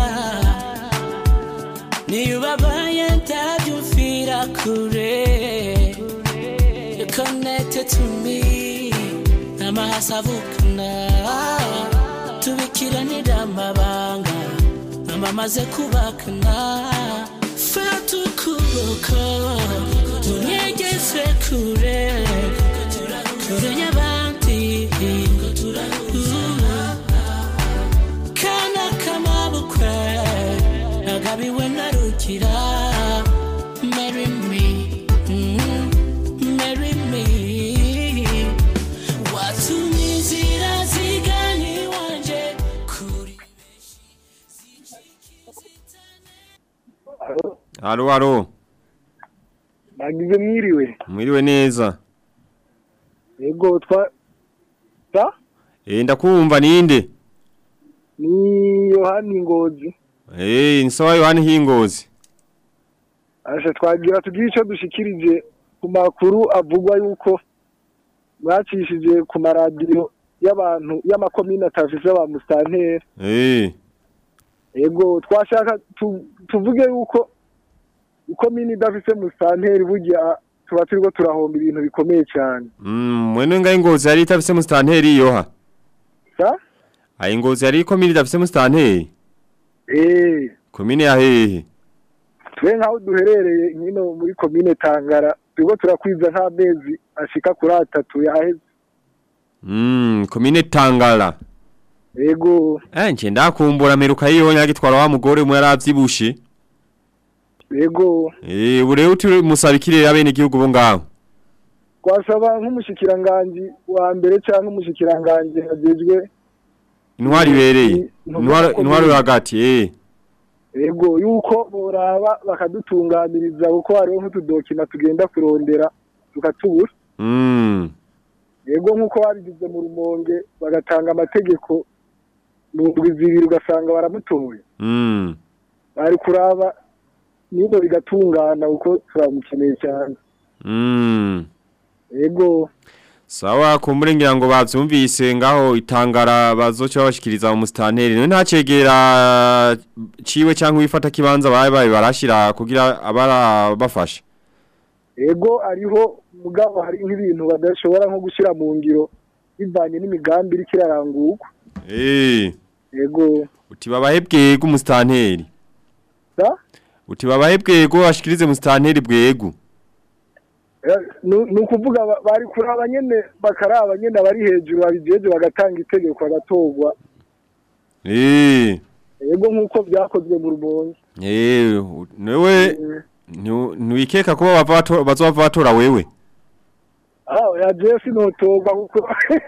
Niyo ubabaye ndabyumvira kure You're connected to me Amahasa avukana Tubikiranira amabanga Amamaze kubakana Fata ukuboko Unyegeze kure Kure y'abandi kana kamabukwe nagabiwe narugira marry me mm, marry me watumye inzira zigana iwanje kuri Halo halo Nagize mwiriwe. mwiriwe neza Yego twa ta eh ndakumva ninde ni Yohani Ngozi. eh nsawa Yohani Hingozi Asha twagira tugira ico dushikirije ku makuru avugwa yuko mwacishije ku maradiyo y'abantu y'amakomine atafise ba mustanteri. eh Yego twashaka tu- tuvuge yuko ikomine idafise mustanteri burya tuba turiko turahomba ibintu bikomeye cyane. mm mwene ngai ngozi yari itafise mustanteri yoha Sa? ayi ngozi yari komine idafise mustanteri Eh, komine ya hehe twe nkaho duherereye nyino muri komine Tangara turiko turakwiza nk'amezi ashika kuri atatu yaheze. mm komine Tangara Yego. eh nje ndakumbura meruka yiho nyagitwara wa mugore mu yaravyibushe Yego. eh ure uti musabikire abene igihugu bo ngaho twasaba nk'umushikiranganji wa mbere cyangwa umushikiranganji agejwe intwari ibereye intwari intwari yo hagati eh yego yuko boraba bakadutunganiriza kuko hariho nk'utudokima tugenda kurondera tukatubura mm yego nk'uko babigize mu rumonge bagatanga amategeko mu ndwi zibiri ugasanga baramutoye mm bari kuraba nibo bigatungana kuko turamukeneye cyane mm yego Sawa kumbure ngira ngo bavyumvise ngaho itangara bazoca bashikiriza mu mustanteri none ntacegera ciwe cyangwa wifata kibanza baye baye barashira kugira abara bafasha yego ariho mugabo hari nk'ibintu badashobora nko gushyira mu ngiro bivanye n'imigambi iriko irarangurwa eh yego uti babahe bwego mustanteri da uti babahe bwego bashikirize mustanteri bwego Eh, nu- ni ukuvuga ba- bari kuraba nyene bakaraba nyene abari hejuru babijeje bagatanga itegeko agatorwa eh yego nk'uko byakozwe mu rumonge eh newe ntiwikeka ko bava bato- bazova batora wewe aho ya jeff notorwa kuko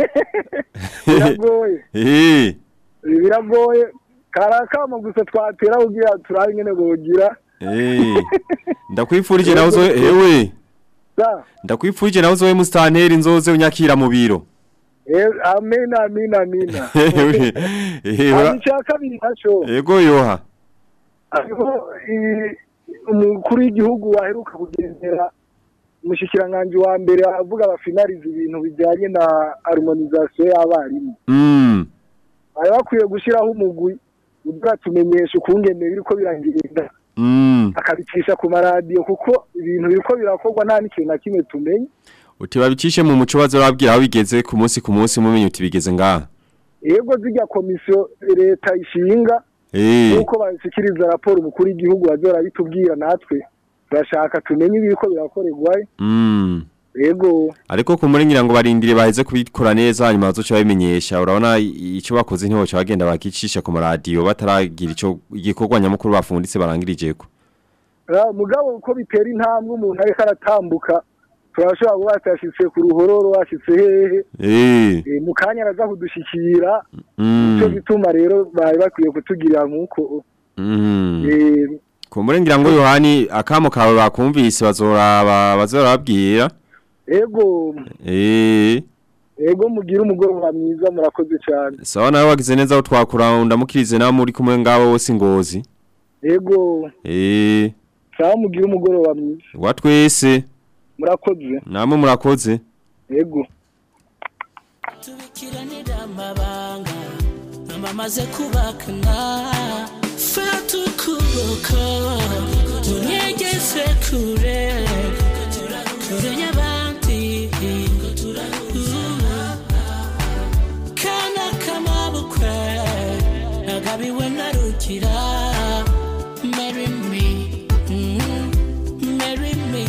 biragoye eh biragoye karakama gusa twatera kugira turabe nyene bogira eh ndakwifurije nawe uzo ewe da ndakwifurije nawe uzowe mustanteri nzoze unyakira mu biro Eh, amina amina amina Eh, hanyuma ura- icya kabiri naco Ego yoha hariho i- umukuru w'igihugu waheruka kugendera umushikiranganji wa mbere avuga bafinariza ibintu bijyanye na harmonisation y'abarimu Mm bari bakwiye gushyiraho umugwi uzatumenyesha ukungene biriko biragenda Mm akabicisha ku maradiyo kuko ibintu biriko birakorwa nta n'ikintu na kimwe tumenye Uti babicishe mu muco bazorabwira aho bigeze ku munsi ku munsi mumenye uti bigeze ngaha yego zirya komisiyo leta ishinga Eh nk'uko bashyikiriza raporo umukuru w'igihugu bazora bitubwira natwe turashaka tumenye ibiriko birakorerwayo Mm yego ariko kumurengira ngo barindire baheze kubikora neza hanyuma bazoca babimenyesha urabona i- ico bakoze ntihoca bagenda bakicisha ku maradiyo bataragira ico igikorwa nyamukuru bafunditse barangirijeko Ah, mugabo uko bitera intambwe umuntu ariko aratambuka turashobora kuba batashitse ku ruhororo washitse hehe eh Eh, mu kanya araza kudushikira mm. nico gituma rero bari bakwiye kutugirira nk'uko Mm. Eh, Kumurengira ngo Yohani akamo kawe bakumvise bazoraba bazorababwira. ego Eh, ego mugira umugoroba mwiza murakoze cyane sawa nawe wagize neza utwakura ndamukirize nawe muri kumwe ngabo bose ngozi. ego Eh, sawa mugira umugoroba mwiza watwese murakoze namwe murakoze. ego tubikiranira amabanga amamaze kubakana fata ukuboko unyegeze kure kure y'abandi kana kamabukwe nagabiwe narugira marry me mm, marry me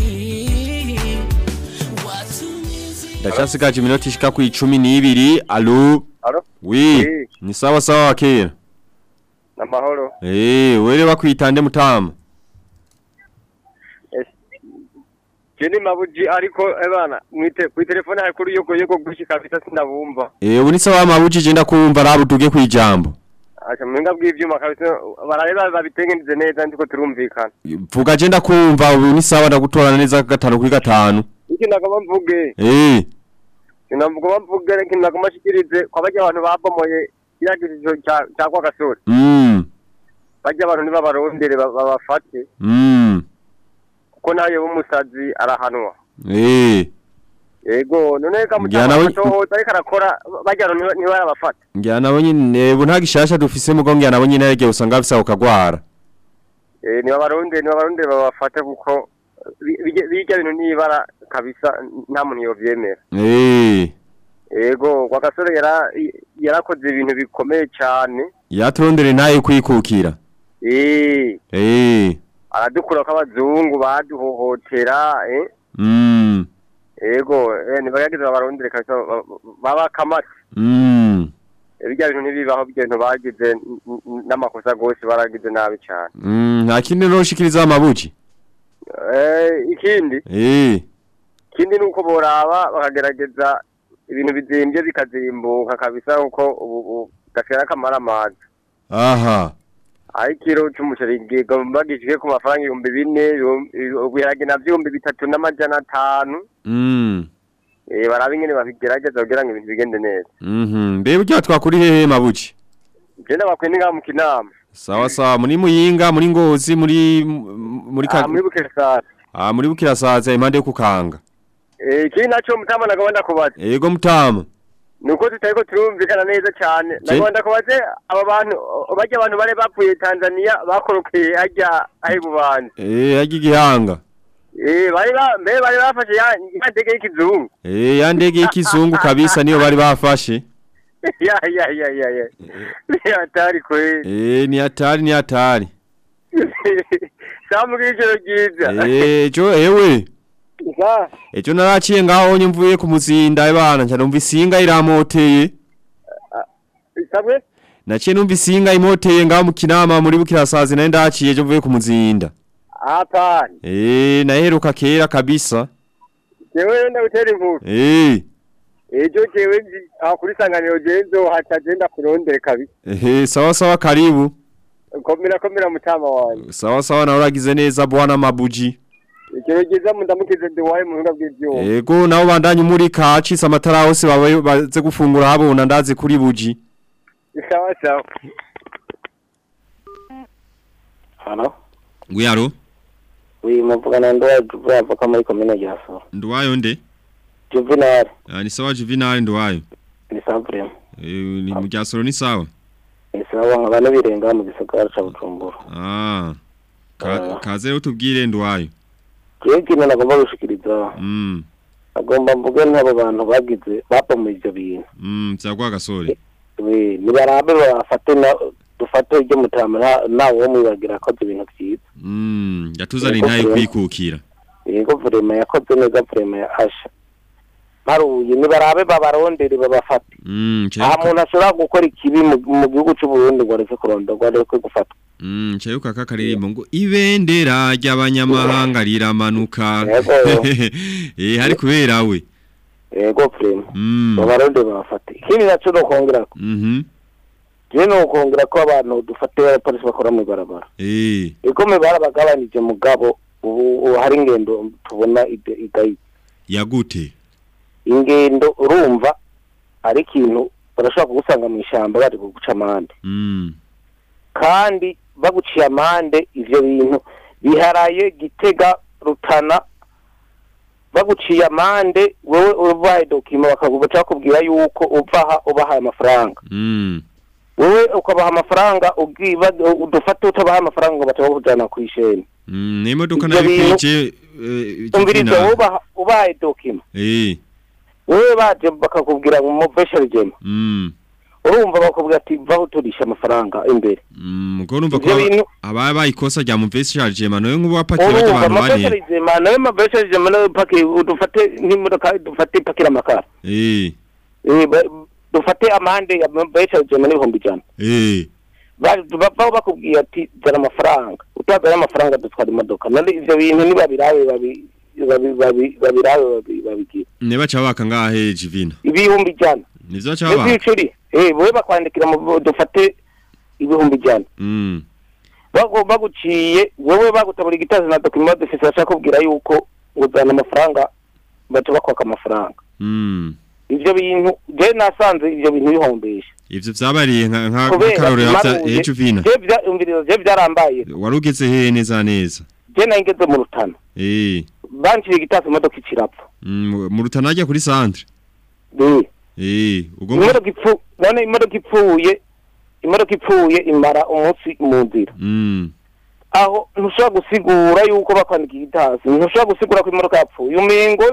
watumizi Ndachasigaje iminota ishika ku 12. Allo? Allo? Oui. Oui. Ni sawa sawa wakera. Namahoro. Eh, were bakwitande mutama. Jeni mabuji ariko ebana mwite ku telefone hari kuri yoko yoko gushi kabisa sindabumva. Eh, ubu ni sawa mabujije ndakumva rabuduge kwijambo. Acha mwenga bw'ivyuma kabisa barareba babitengeneze neza ndiko turumvikana. Vuga je ndakumva ubu ni sawa ndagutorana neza gatanu kuri gatanu. Iki ndagomba mvuge. Eh, Sinamvuga mvuge iki ndagomba shikirize kwa bajya abantu babomoye kiragirizo cya cya kwa gasore. mm, Bajya abantu nibabarondere ba- babafate mm, kuko nayo bumusazi arahanwa. eh. Yego none Njyana kamutama we- atohoza ariko arakora bajya abantu niba- niba barabafata. Ngira nabo nyine ubu nta gishasha dufise mugo ngira nabo nyine yagiye usanga bafise ukagwara. Eh niba barundi niba barundi babafate kuko bi- bijya bijya bintu nibara kabisa nta muntu yovyemera. Eh, Yego kwa gasore yara yarakoze ibintu bikomeye cyane. yaturondere nayo kwikukira. Eh Eh, aradukura ko abazungu baduhohotera eh mm, yego eh nibagagize babarondere kabisa ba- ba- baba kamati. mm, Bijya bintu nibibaho bijya bintu bagize n- n- n'amakosa gose baragize nabi cyane. mm, nta kindi noshikiriza amabuji. Eh ikindi Eh, ikindi nuko boraba bakagerageza ibintu bizimbye bikazimbuka kabisa kuko ubu ubu gashera kamara amazi aha. aho ikiro c'umuceri gigomba gishike ku mafaranga ibihumbi bine ibiharage navyo ibihumbi bitatu n'amajana atanu Mm, eh baraba ingene babigerageza kugira ngo ibintu bigende neza mhm. Mbe burya twakuri hehe mabuji? je ndabakwiye ningaha mu kinama Sawa sawa muri muyinga muri ngozi muri muri ah muri bukesasa Ah muri bukirasaza impande yo kukanga. eh ikindi naco mutama nagomba kubaza Ego mutama. nuko tutariko turumvikana neza cyane Je- nagomba kubaze aba bantu bajya abantu bari bapfuye Tanzania bakorokeye hajya ahi bubanza Eh hagi gihanga. Eh bari ba mbe bari bafashe ya ya ndege y'ikizungu. Eh ya ndege y'ikizungu kabisa niyo bari bafashe. ya ya ya ya ya. Ya hatari kweli. Eh ni hatari ni hatari. Samu kijoro giza. Eh jo ewe. Sa Ejo naraciye ngaho nye mvuye ku muzinda bana nca numva isinga iramoteye. sabwe Naciye numva isinga imoteye ngaho mu kinama muri bukirasazi nayo ndaciye ejo mvuye ku muzinda. hapana. Eh naheruka kera kabisa. Jewe ndagutera imvugo. Eh Ejo jewe nzi aho kuri sanganiro genzo haca genda kurondere kabisa. eh sawa sawa karibu. Komera komera mutama wanjye. Sawa sawa na uragize neza bwana mabuji. Ijoro giza mundamukize ndiwaye mu buhinga bw'ivyuma. Ego nabo bandanye muri kacisa amatara hose babaye baze gufungura habona ndazi kuri buji. Sawa sawa. Halo? Guyaro Oui, muvugana ndoya Juvenal avoka muri komine Gisoro. ndwayo nde? Juvenal Ah ni sawa Juvenal ndwayo. ni Sabrem. Eh ni mu gyasoro ni sawa. Ni sawa nkaba nabirenga mu gisagara ca Bujumbura. Ah. Ka, kaze utubwire ndwayo. Jewe ikintu nagomba gushikiriza Mm. agomba mvuge n'abo bantu bagize bapomuye ivyo bintu. Mm, byagwa gasore. We nibarabe bafate na dufate iryo mutama nta- nawe wo mwibagira akoze ibintu vyiza. Mm, yatuzani ntaye kwikukira. Yego vrema yakoze neza vrema ya asha. baruye nibarabe babarondere babafate Mm, nta chayuka. muntu ashobora gukora ikibi mu mu gihugu cy'u Burundi ngo areke kurondorwa areke gufatwa Mm, chayuka kakaririmbo ngo ibendera ry'abanyamahanga riramanuka. Eh hari kubera we. yego prema Mm. babarondere babafate ikindi naco no kongera Mhm. je no kongera ko abantu dufate abapolisi bakora mu ibarabara Eh. igome barabagabanije mugabo ubu ubu hari ingendo tubona ide- idayi Yagute. ingendo urumva ari ikintu barashobora kugusanga mu ishyamba bari kuguca amande Mm. kandi baguciye amande ivyo bintu biharaye gitega rutana baguciye amande wewe ubaye dokima bakaguca bakubwira yuko uvaha ubahaye amafaranga Mm. wewe ukabaha amafaranga ugiba udufate utabaha amafaranga ngo baca bakujana ku isheni Mm, n'imodoka Ivyo nayo bintu- kwije eh umviriza Jovina. ubaha ubaye dokima Eh. wewe baje bakakubwira ngo mubeshere jema Mm. urumva bakubwira ati vaho turisha amafaranga imbere Mm, ngo urumva ko Ivyo bintu- aba bayikosa rya mu vesi charge mano yo ngubu wapakiye urumva bajya abantu bane. amabeshere jema nawe mabeshere jema nawe paki udufate nk'imodoka dufate ipakira amakara Eh. Eh, ba- dufate amande ya mabeshere jema n'ibihumbi ijana Eh. Ba- bavaho bakubwiye ati zana amafaranga utazanye amafaranga dutwara imodoka none ivyo bintu nibabirabe babi- babi- babi- babirabe babi- babigira Ne bacha baka ngahe Jivina. ibihumbi ijana Nivyo bacha baka. ivyicuri eh bowe bakwandikira mu dufate ibihumbi ijana Mm. bagu baguciye wowe bagutabura igitazi na document d'office bashaka kubwira yuko uzana amafaranga baca bakwaka amafaranga Mm. ivyo bintu je nasanze ivyo bintu bihombesha Ivyo vyabariye nka nka kubera karore imaruye, ya Jivina. je vya umvirizo je vyarambaye Warugeze he neza neza. je nayingeze mu rutana Eh. banciriye igitazi imodoka ikirapfa Mm, mu rutana ajya kuri centre. Eh. Eh, ubwo imodoka ipfu none imodoka ipfuye imodoka ipfuye imara umunsi mu nzira Mm. aho ntushobora gusigura yuko bakwandika igitasi ntushobora gusigura ko imodoka yapfuye umengo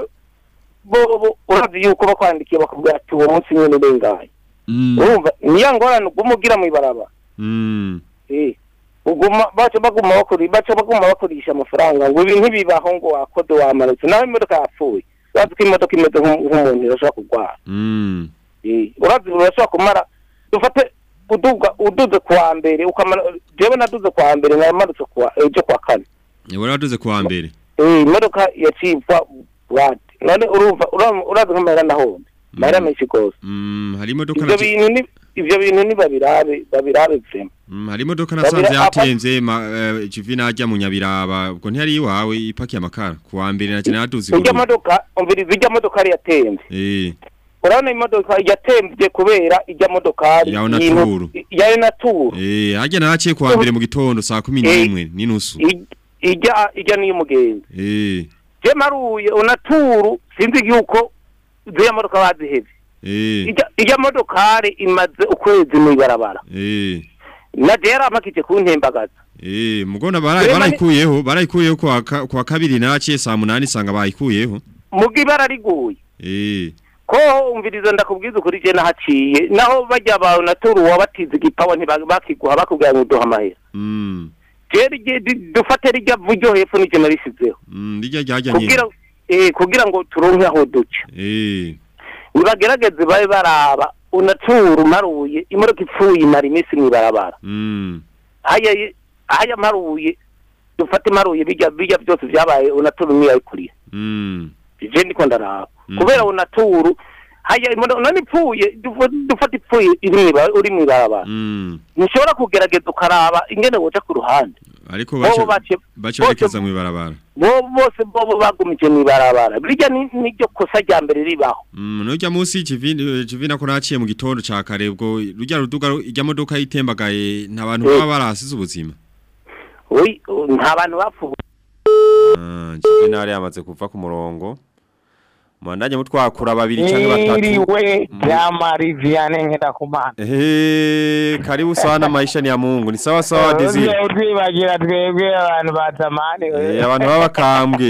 bo bo urazi yuko bakwandikiye bakubwira ati uwo munsi nyene urengaye Mm. urumva niya ngorane uguma ugira mw'ibaraba Mm. eh uguma baca baguma bakuri baca baguma bakoresha amafaranga ngo ibi ntibibaho ngo wakode wamanutse naho imodoka yapfuye urazi ko imodoka imeze nk'u- nk'umuntu irashobora kurwara Mm. Eh, urazi urashobora kumara dufate uduga uduze kuwa mbere ukamara jewe naduze kuwa mbere namanutse kuwa ejo kuwa kane Wari waduze kuwa mbere. eh imodoka yacipfa wati none urumva ura- urazi nk'amahera ndahombe mahera menshi gose Mm, hari imodoka ivyo na bintu ni ivyo bintu ni babirabe babirabe vrema Mm, hari imodoka Babira- nasanze apa- yatemvye ma eh, Jivina ajya mu nyabiraba. Ubwo ntiyari iwawe ipakiye amakara kuwa mbere na cyane yaduze. irya modoka umviriza irya modoka yari yatemvye Eh. urabona imodoka yatemvye kubera irya modokari Ya y'intu- Onaturu. ya naturu Eh, ajya naraciye kuwa mbere mu gitondo saa 11 n'inusu. irya irya n'iy'umugenzi Eh. je maruye unaturu sinzi yuko ziriya modoka bazihevye Eh. Ijya- ijya modokari imaze ukwezi mw'ibarabara Eh. na je yaramakije kuntembagaza Eh, mugona barayi Rema ni- barayikuyeho, barayikuyeho kwa ka- kwa kabiri naraciye saa 8 sanga bayikuyeho. muga ibara riguye Eh. ko umviriza ndakubwiza ukuri je nahaciye naho bajya ba unaturu wabatize igipawa ntibakiguha bakubwira ngo duha amahera Mm. je rije di- dufate rijya vuryo hepfo nije narisizeho Mm, rijya ryajya kugira nyine. eh kugira ngo turonke aho duca Eh. nibagerageze babe baraba unaturu maruye imodoka ipfuye imara iminsi mw'ibarabara Mm. haya haya maruye dufate maruye bijya bijya byose byabaye unaturu niyo yayikurira Mm. je ndiko ndaraba Mm. kubera unaturu haya imodoka none ipfuye dufu- dufate ipfuye iri mw'iba- uri mw'ibarabara Mm. ntushobora kugerageza ukaraba ingene woja ku ruhande Ariko bobo bace bace bace bose- berekeza mu ibarabara. bo bose bobo bagumije mw'ibarabara birya ni niryo kosa rya mbere ribaho Mm, nujya munsi Jivina Jivina ko naciye mu gitondo ca kare ubwo rujya ruduga ijya modoka yitembagaye nta bantu Eh. baba barahasize ubuzima. Oyi, nta bantu bapfuye Ah, Jivina yari yamaze kuva ku murongo. Mwandanye mutwakura babiri canke batatu. Niriwe Mm. Jamari Vianney Ngendakumana. Eh, karibu sana maisha ni ya Mungu. Ni sawa sawa Desire. Uze utwibagira twebwe abantu ba zamani. Eh, abantu baba bakambwe.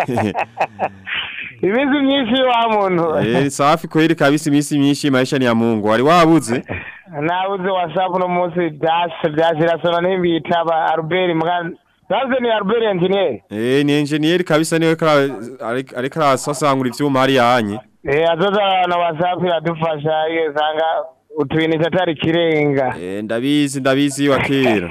Ibizi myinshi wa muntu. Eh, safi kweli kabisa imisi myinshi maisha ni ya Mungu. Wari wabuze? Nabuze WhatsApp no munsi dash dash irasona n'imbitaba Albert Muganda Sasa ni Albert Engineer. Eh ni engineer kabisa niwe kara ariko ariko arasasangura ivyuma hari yanye. Eh azoza na WhatsApp iradufasha iyo sanga utwini tatari kirenga. Eh ndabizi ndabizi wa kera.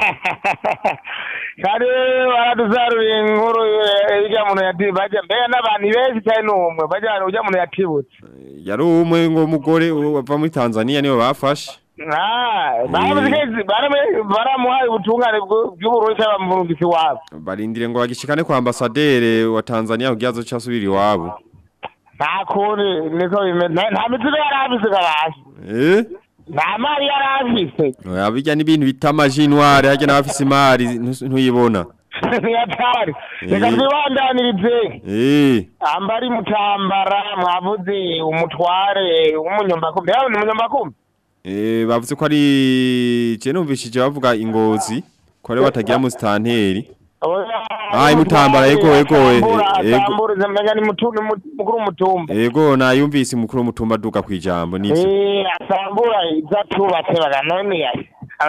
Kare baraduzarura inkuru eh, ijya muntu yati baje mbega n'abantu benshi cyane n'umwe baje ujya muntu yatibutse. Yari umwe ngo umugore wava muri Tanzania niwe bafashe. Ah, baramuzigezi barame baramuhaye ubutungane bw'u- bw'uburundi cy'abamurungisi wabo. Barindire ngo bagishikane kwa ambasaderi wa Tanzania kugira azoca asubira iwabo. Nta kundi niko bimeze nta nta mizigo yari afise kabasha. Eh? Nta mari yari afise. Oya bijya n'ibintu bita amajinware hajya n'abafise imari ntu- ntuyibona. Ntiyatari. Reka Eh. twibandanirize. Eh. ambari mutambara mwavuze umutware w'umunyombakumbi yawe ni umunyombakumbi Eh bavuze ko ari je numvishije bavuga ingozi ko ari batagira mu stanteri. Ah imutambara yego yego yego. atamburiza mbega ni mutu- ni mu- mukuru w'umutumba Ego nayumvise mukuru w'umutumba duka kwijambo nivyo. Eh, asambura ibyo atubatse baga none yayi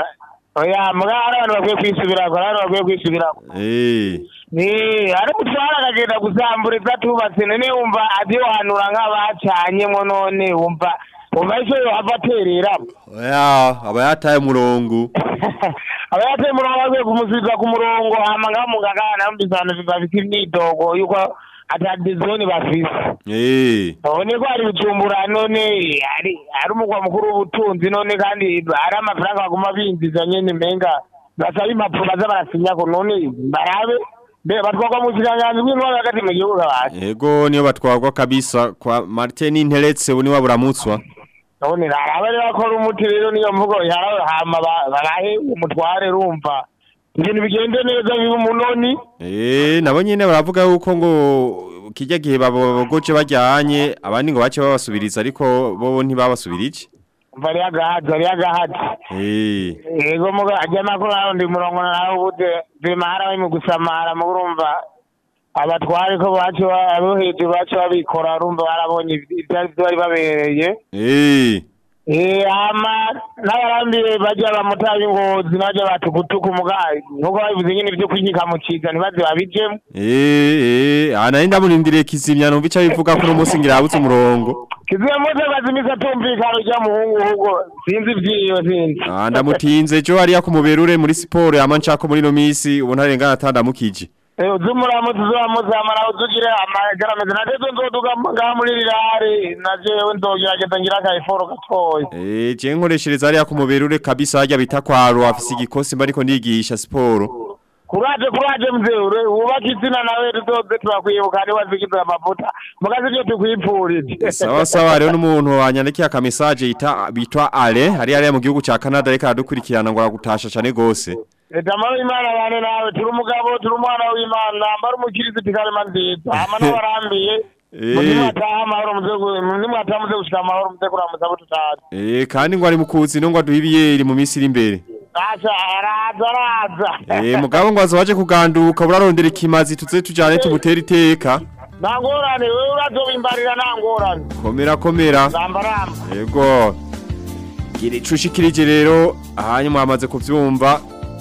oya mbwa hari abantu bakwiye kwisubirako hari abantu bakwiye kwisubirako Eh. ni ari mutwara akagenda gusambura ibyo atubatse none wumva adiyohanura nk'abacanyemo none wumva wumva icyo yohava atereramo Oya aba yataye umurongo. abayateye umurongo bakwiye kumusubiza ku murongo hama ngaho muganga namvise abantu bafite imyidogo yuko atadizoni bafise Eh. ubone ko hari ibicumbura none ari ari umugwa mukuru w'ubutunzi none kandi hari amafaranga baguma binjiza nyene menga basaba impapuro baza barasinyako none barabe mbe batwagwa mu kiganganzi bw'intwaro hagati mu gihugu kabasi Ego niyo batwagwa kabisa kwa Martin Interetse uni waburamutswa. none rarabe rero bakora umuti rero niyo mvugo yarawe hama ba- barahe umutware rumva ibintu bigende neza biba umunoni Eh nabo nyene baravuga yuko ngo kijya gihe babogoje bajyanye abandi ngo bace babasubiriza ariko bo ntibabasubirije. bari agahazi bari agahazi Eh. yego muga ajya makuru nawe ndi murongo nawe ubude bimara bari mu gusamara mu urumva abatware ko bacu abo hejuru bacu babikora urumva barabonye ibyari bari babereye Eh. Eh ama n'abarambiye bajya bamutaye ingozi n'abajya batukutuku muga nkuko babivuze nyine byo kwinyika mu ciza ntibaze babijemo Eh eh ana inda murindire kizimya numva ica bivuga ko no musi ngirabutse umurongo. kiziye mose bazimisa atumvikana ujya muhungu ahubwo sinzi ibyiyo sinzi Ah ndamutinze jo hariya kumuberure muri siporo yama nshako muri no misi ubona arengana atandamukije. uzumuramutse uzamuzamara uzugire amagaramizi natezo nzoduga ngaha muri rirare najewe nzogerageza ngira akayiforo gatoya Eh je nkoreshereza hariya kumuberure kabisa hajya bita kwaro afise igikosi mba ariko ndigisha siporo. kuraje kuraje mzee ure wubaka izina nawe tuzoze turakwibuka ari wazigize amavuta mugaze ibyo tukwipfurije Sawa sawa rero n'umuntu wanyandikiye aka message yita bitwa Ale hari hariya mu gihugu ca Canada reka adukurikirana ngo aragutasha cyane gose. Etamaro imana bane nawe turi umugabo turi umwana w'imana mbara umukirisitu karema nziza hama n'abarambiye Eh. nimwataha amahoro muze gu- nimwataha muze gushika amahoro muze kuramutsa abo tutazi Eh kandi ngo ari mu kuzi no ngo aduhe ibiyeri mu misi iri imbere. aca araza araza Eh mugabo ngo azaje kuganduka burarondera ikimazi tuze tujane tumutera iteka. nta ngorane wewe urazobimbarira nta ngorane Komera komera. ramba ramba Yego. Gira icushikirije rero hanyuma amaze kuvyumva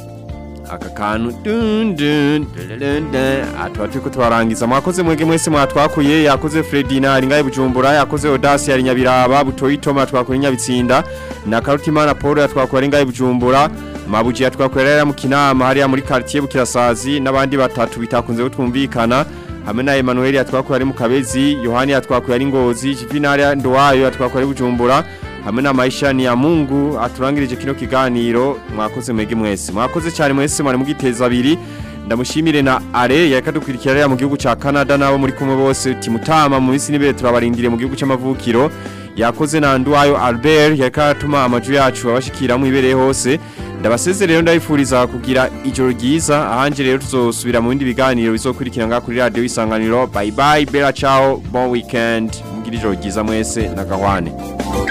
aka kantu dun dun dun dun dun atwa turiko twarangiza mwakoze mwege mwese mwatwakuye yakoze Fredina ari ngaye Bujumbura yakoze Audace ari Nyabiraba Butoyi Toma twakora Nyabitsinda na Karutimana Paul yatwakora ari ngaye Bujumbura Mabuji yatwakora rero mu kinama hariya muri quartier Bukirasazi n'abandi batatu bitakunze gutumvikana hamwe na Emmanuel yatwakora ari mu Kabezi Yohani yatwakora ari Ngozi Juvenal Ndowayo yatwakora ari Bujumbura hamwe na maisha ni ya Mungu aturangirije kino kiganiro mwakoze mwege mwese mwakoze cyane mwese mwari mugiteza abiri ndamushimire na are yakadukwirikira rya mu gihugu ca Canada nabo muri kumwe bose timutama mu misi nibere turabarindiriye mu gihugu c'amavukiro yakoze na Nduwayo Albert yakatuma amaju yacu abashikira mu ibereye hose ndabaseze rero ndabifuriza kugira ijoro ryiza ahanje rero tuzosubira mu bindi biganiro bizokurikira nga kuri radio isanganiro bye bye bella ciao bon weekend mugira ijoro ryiza mwese na gahwane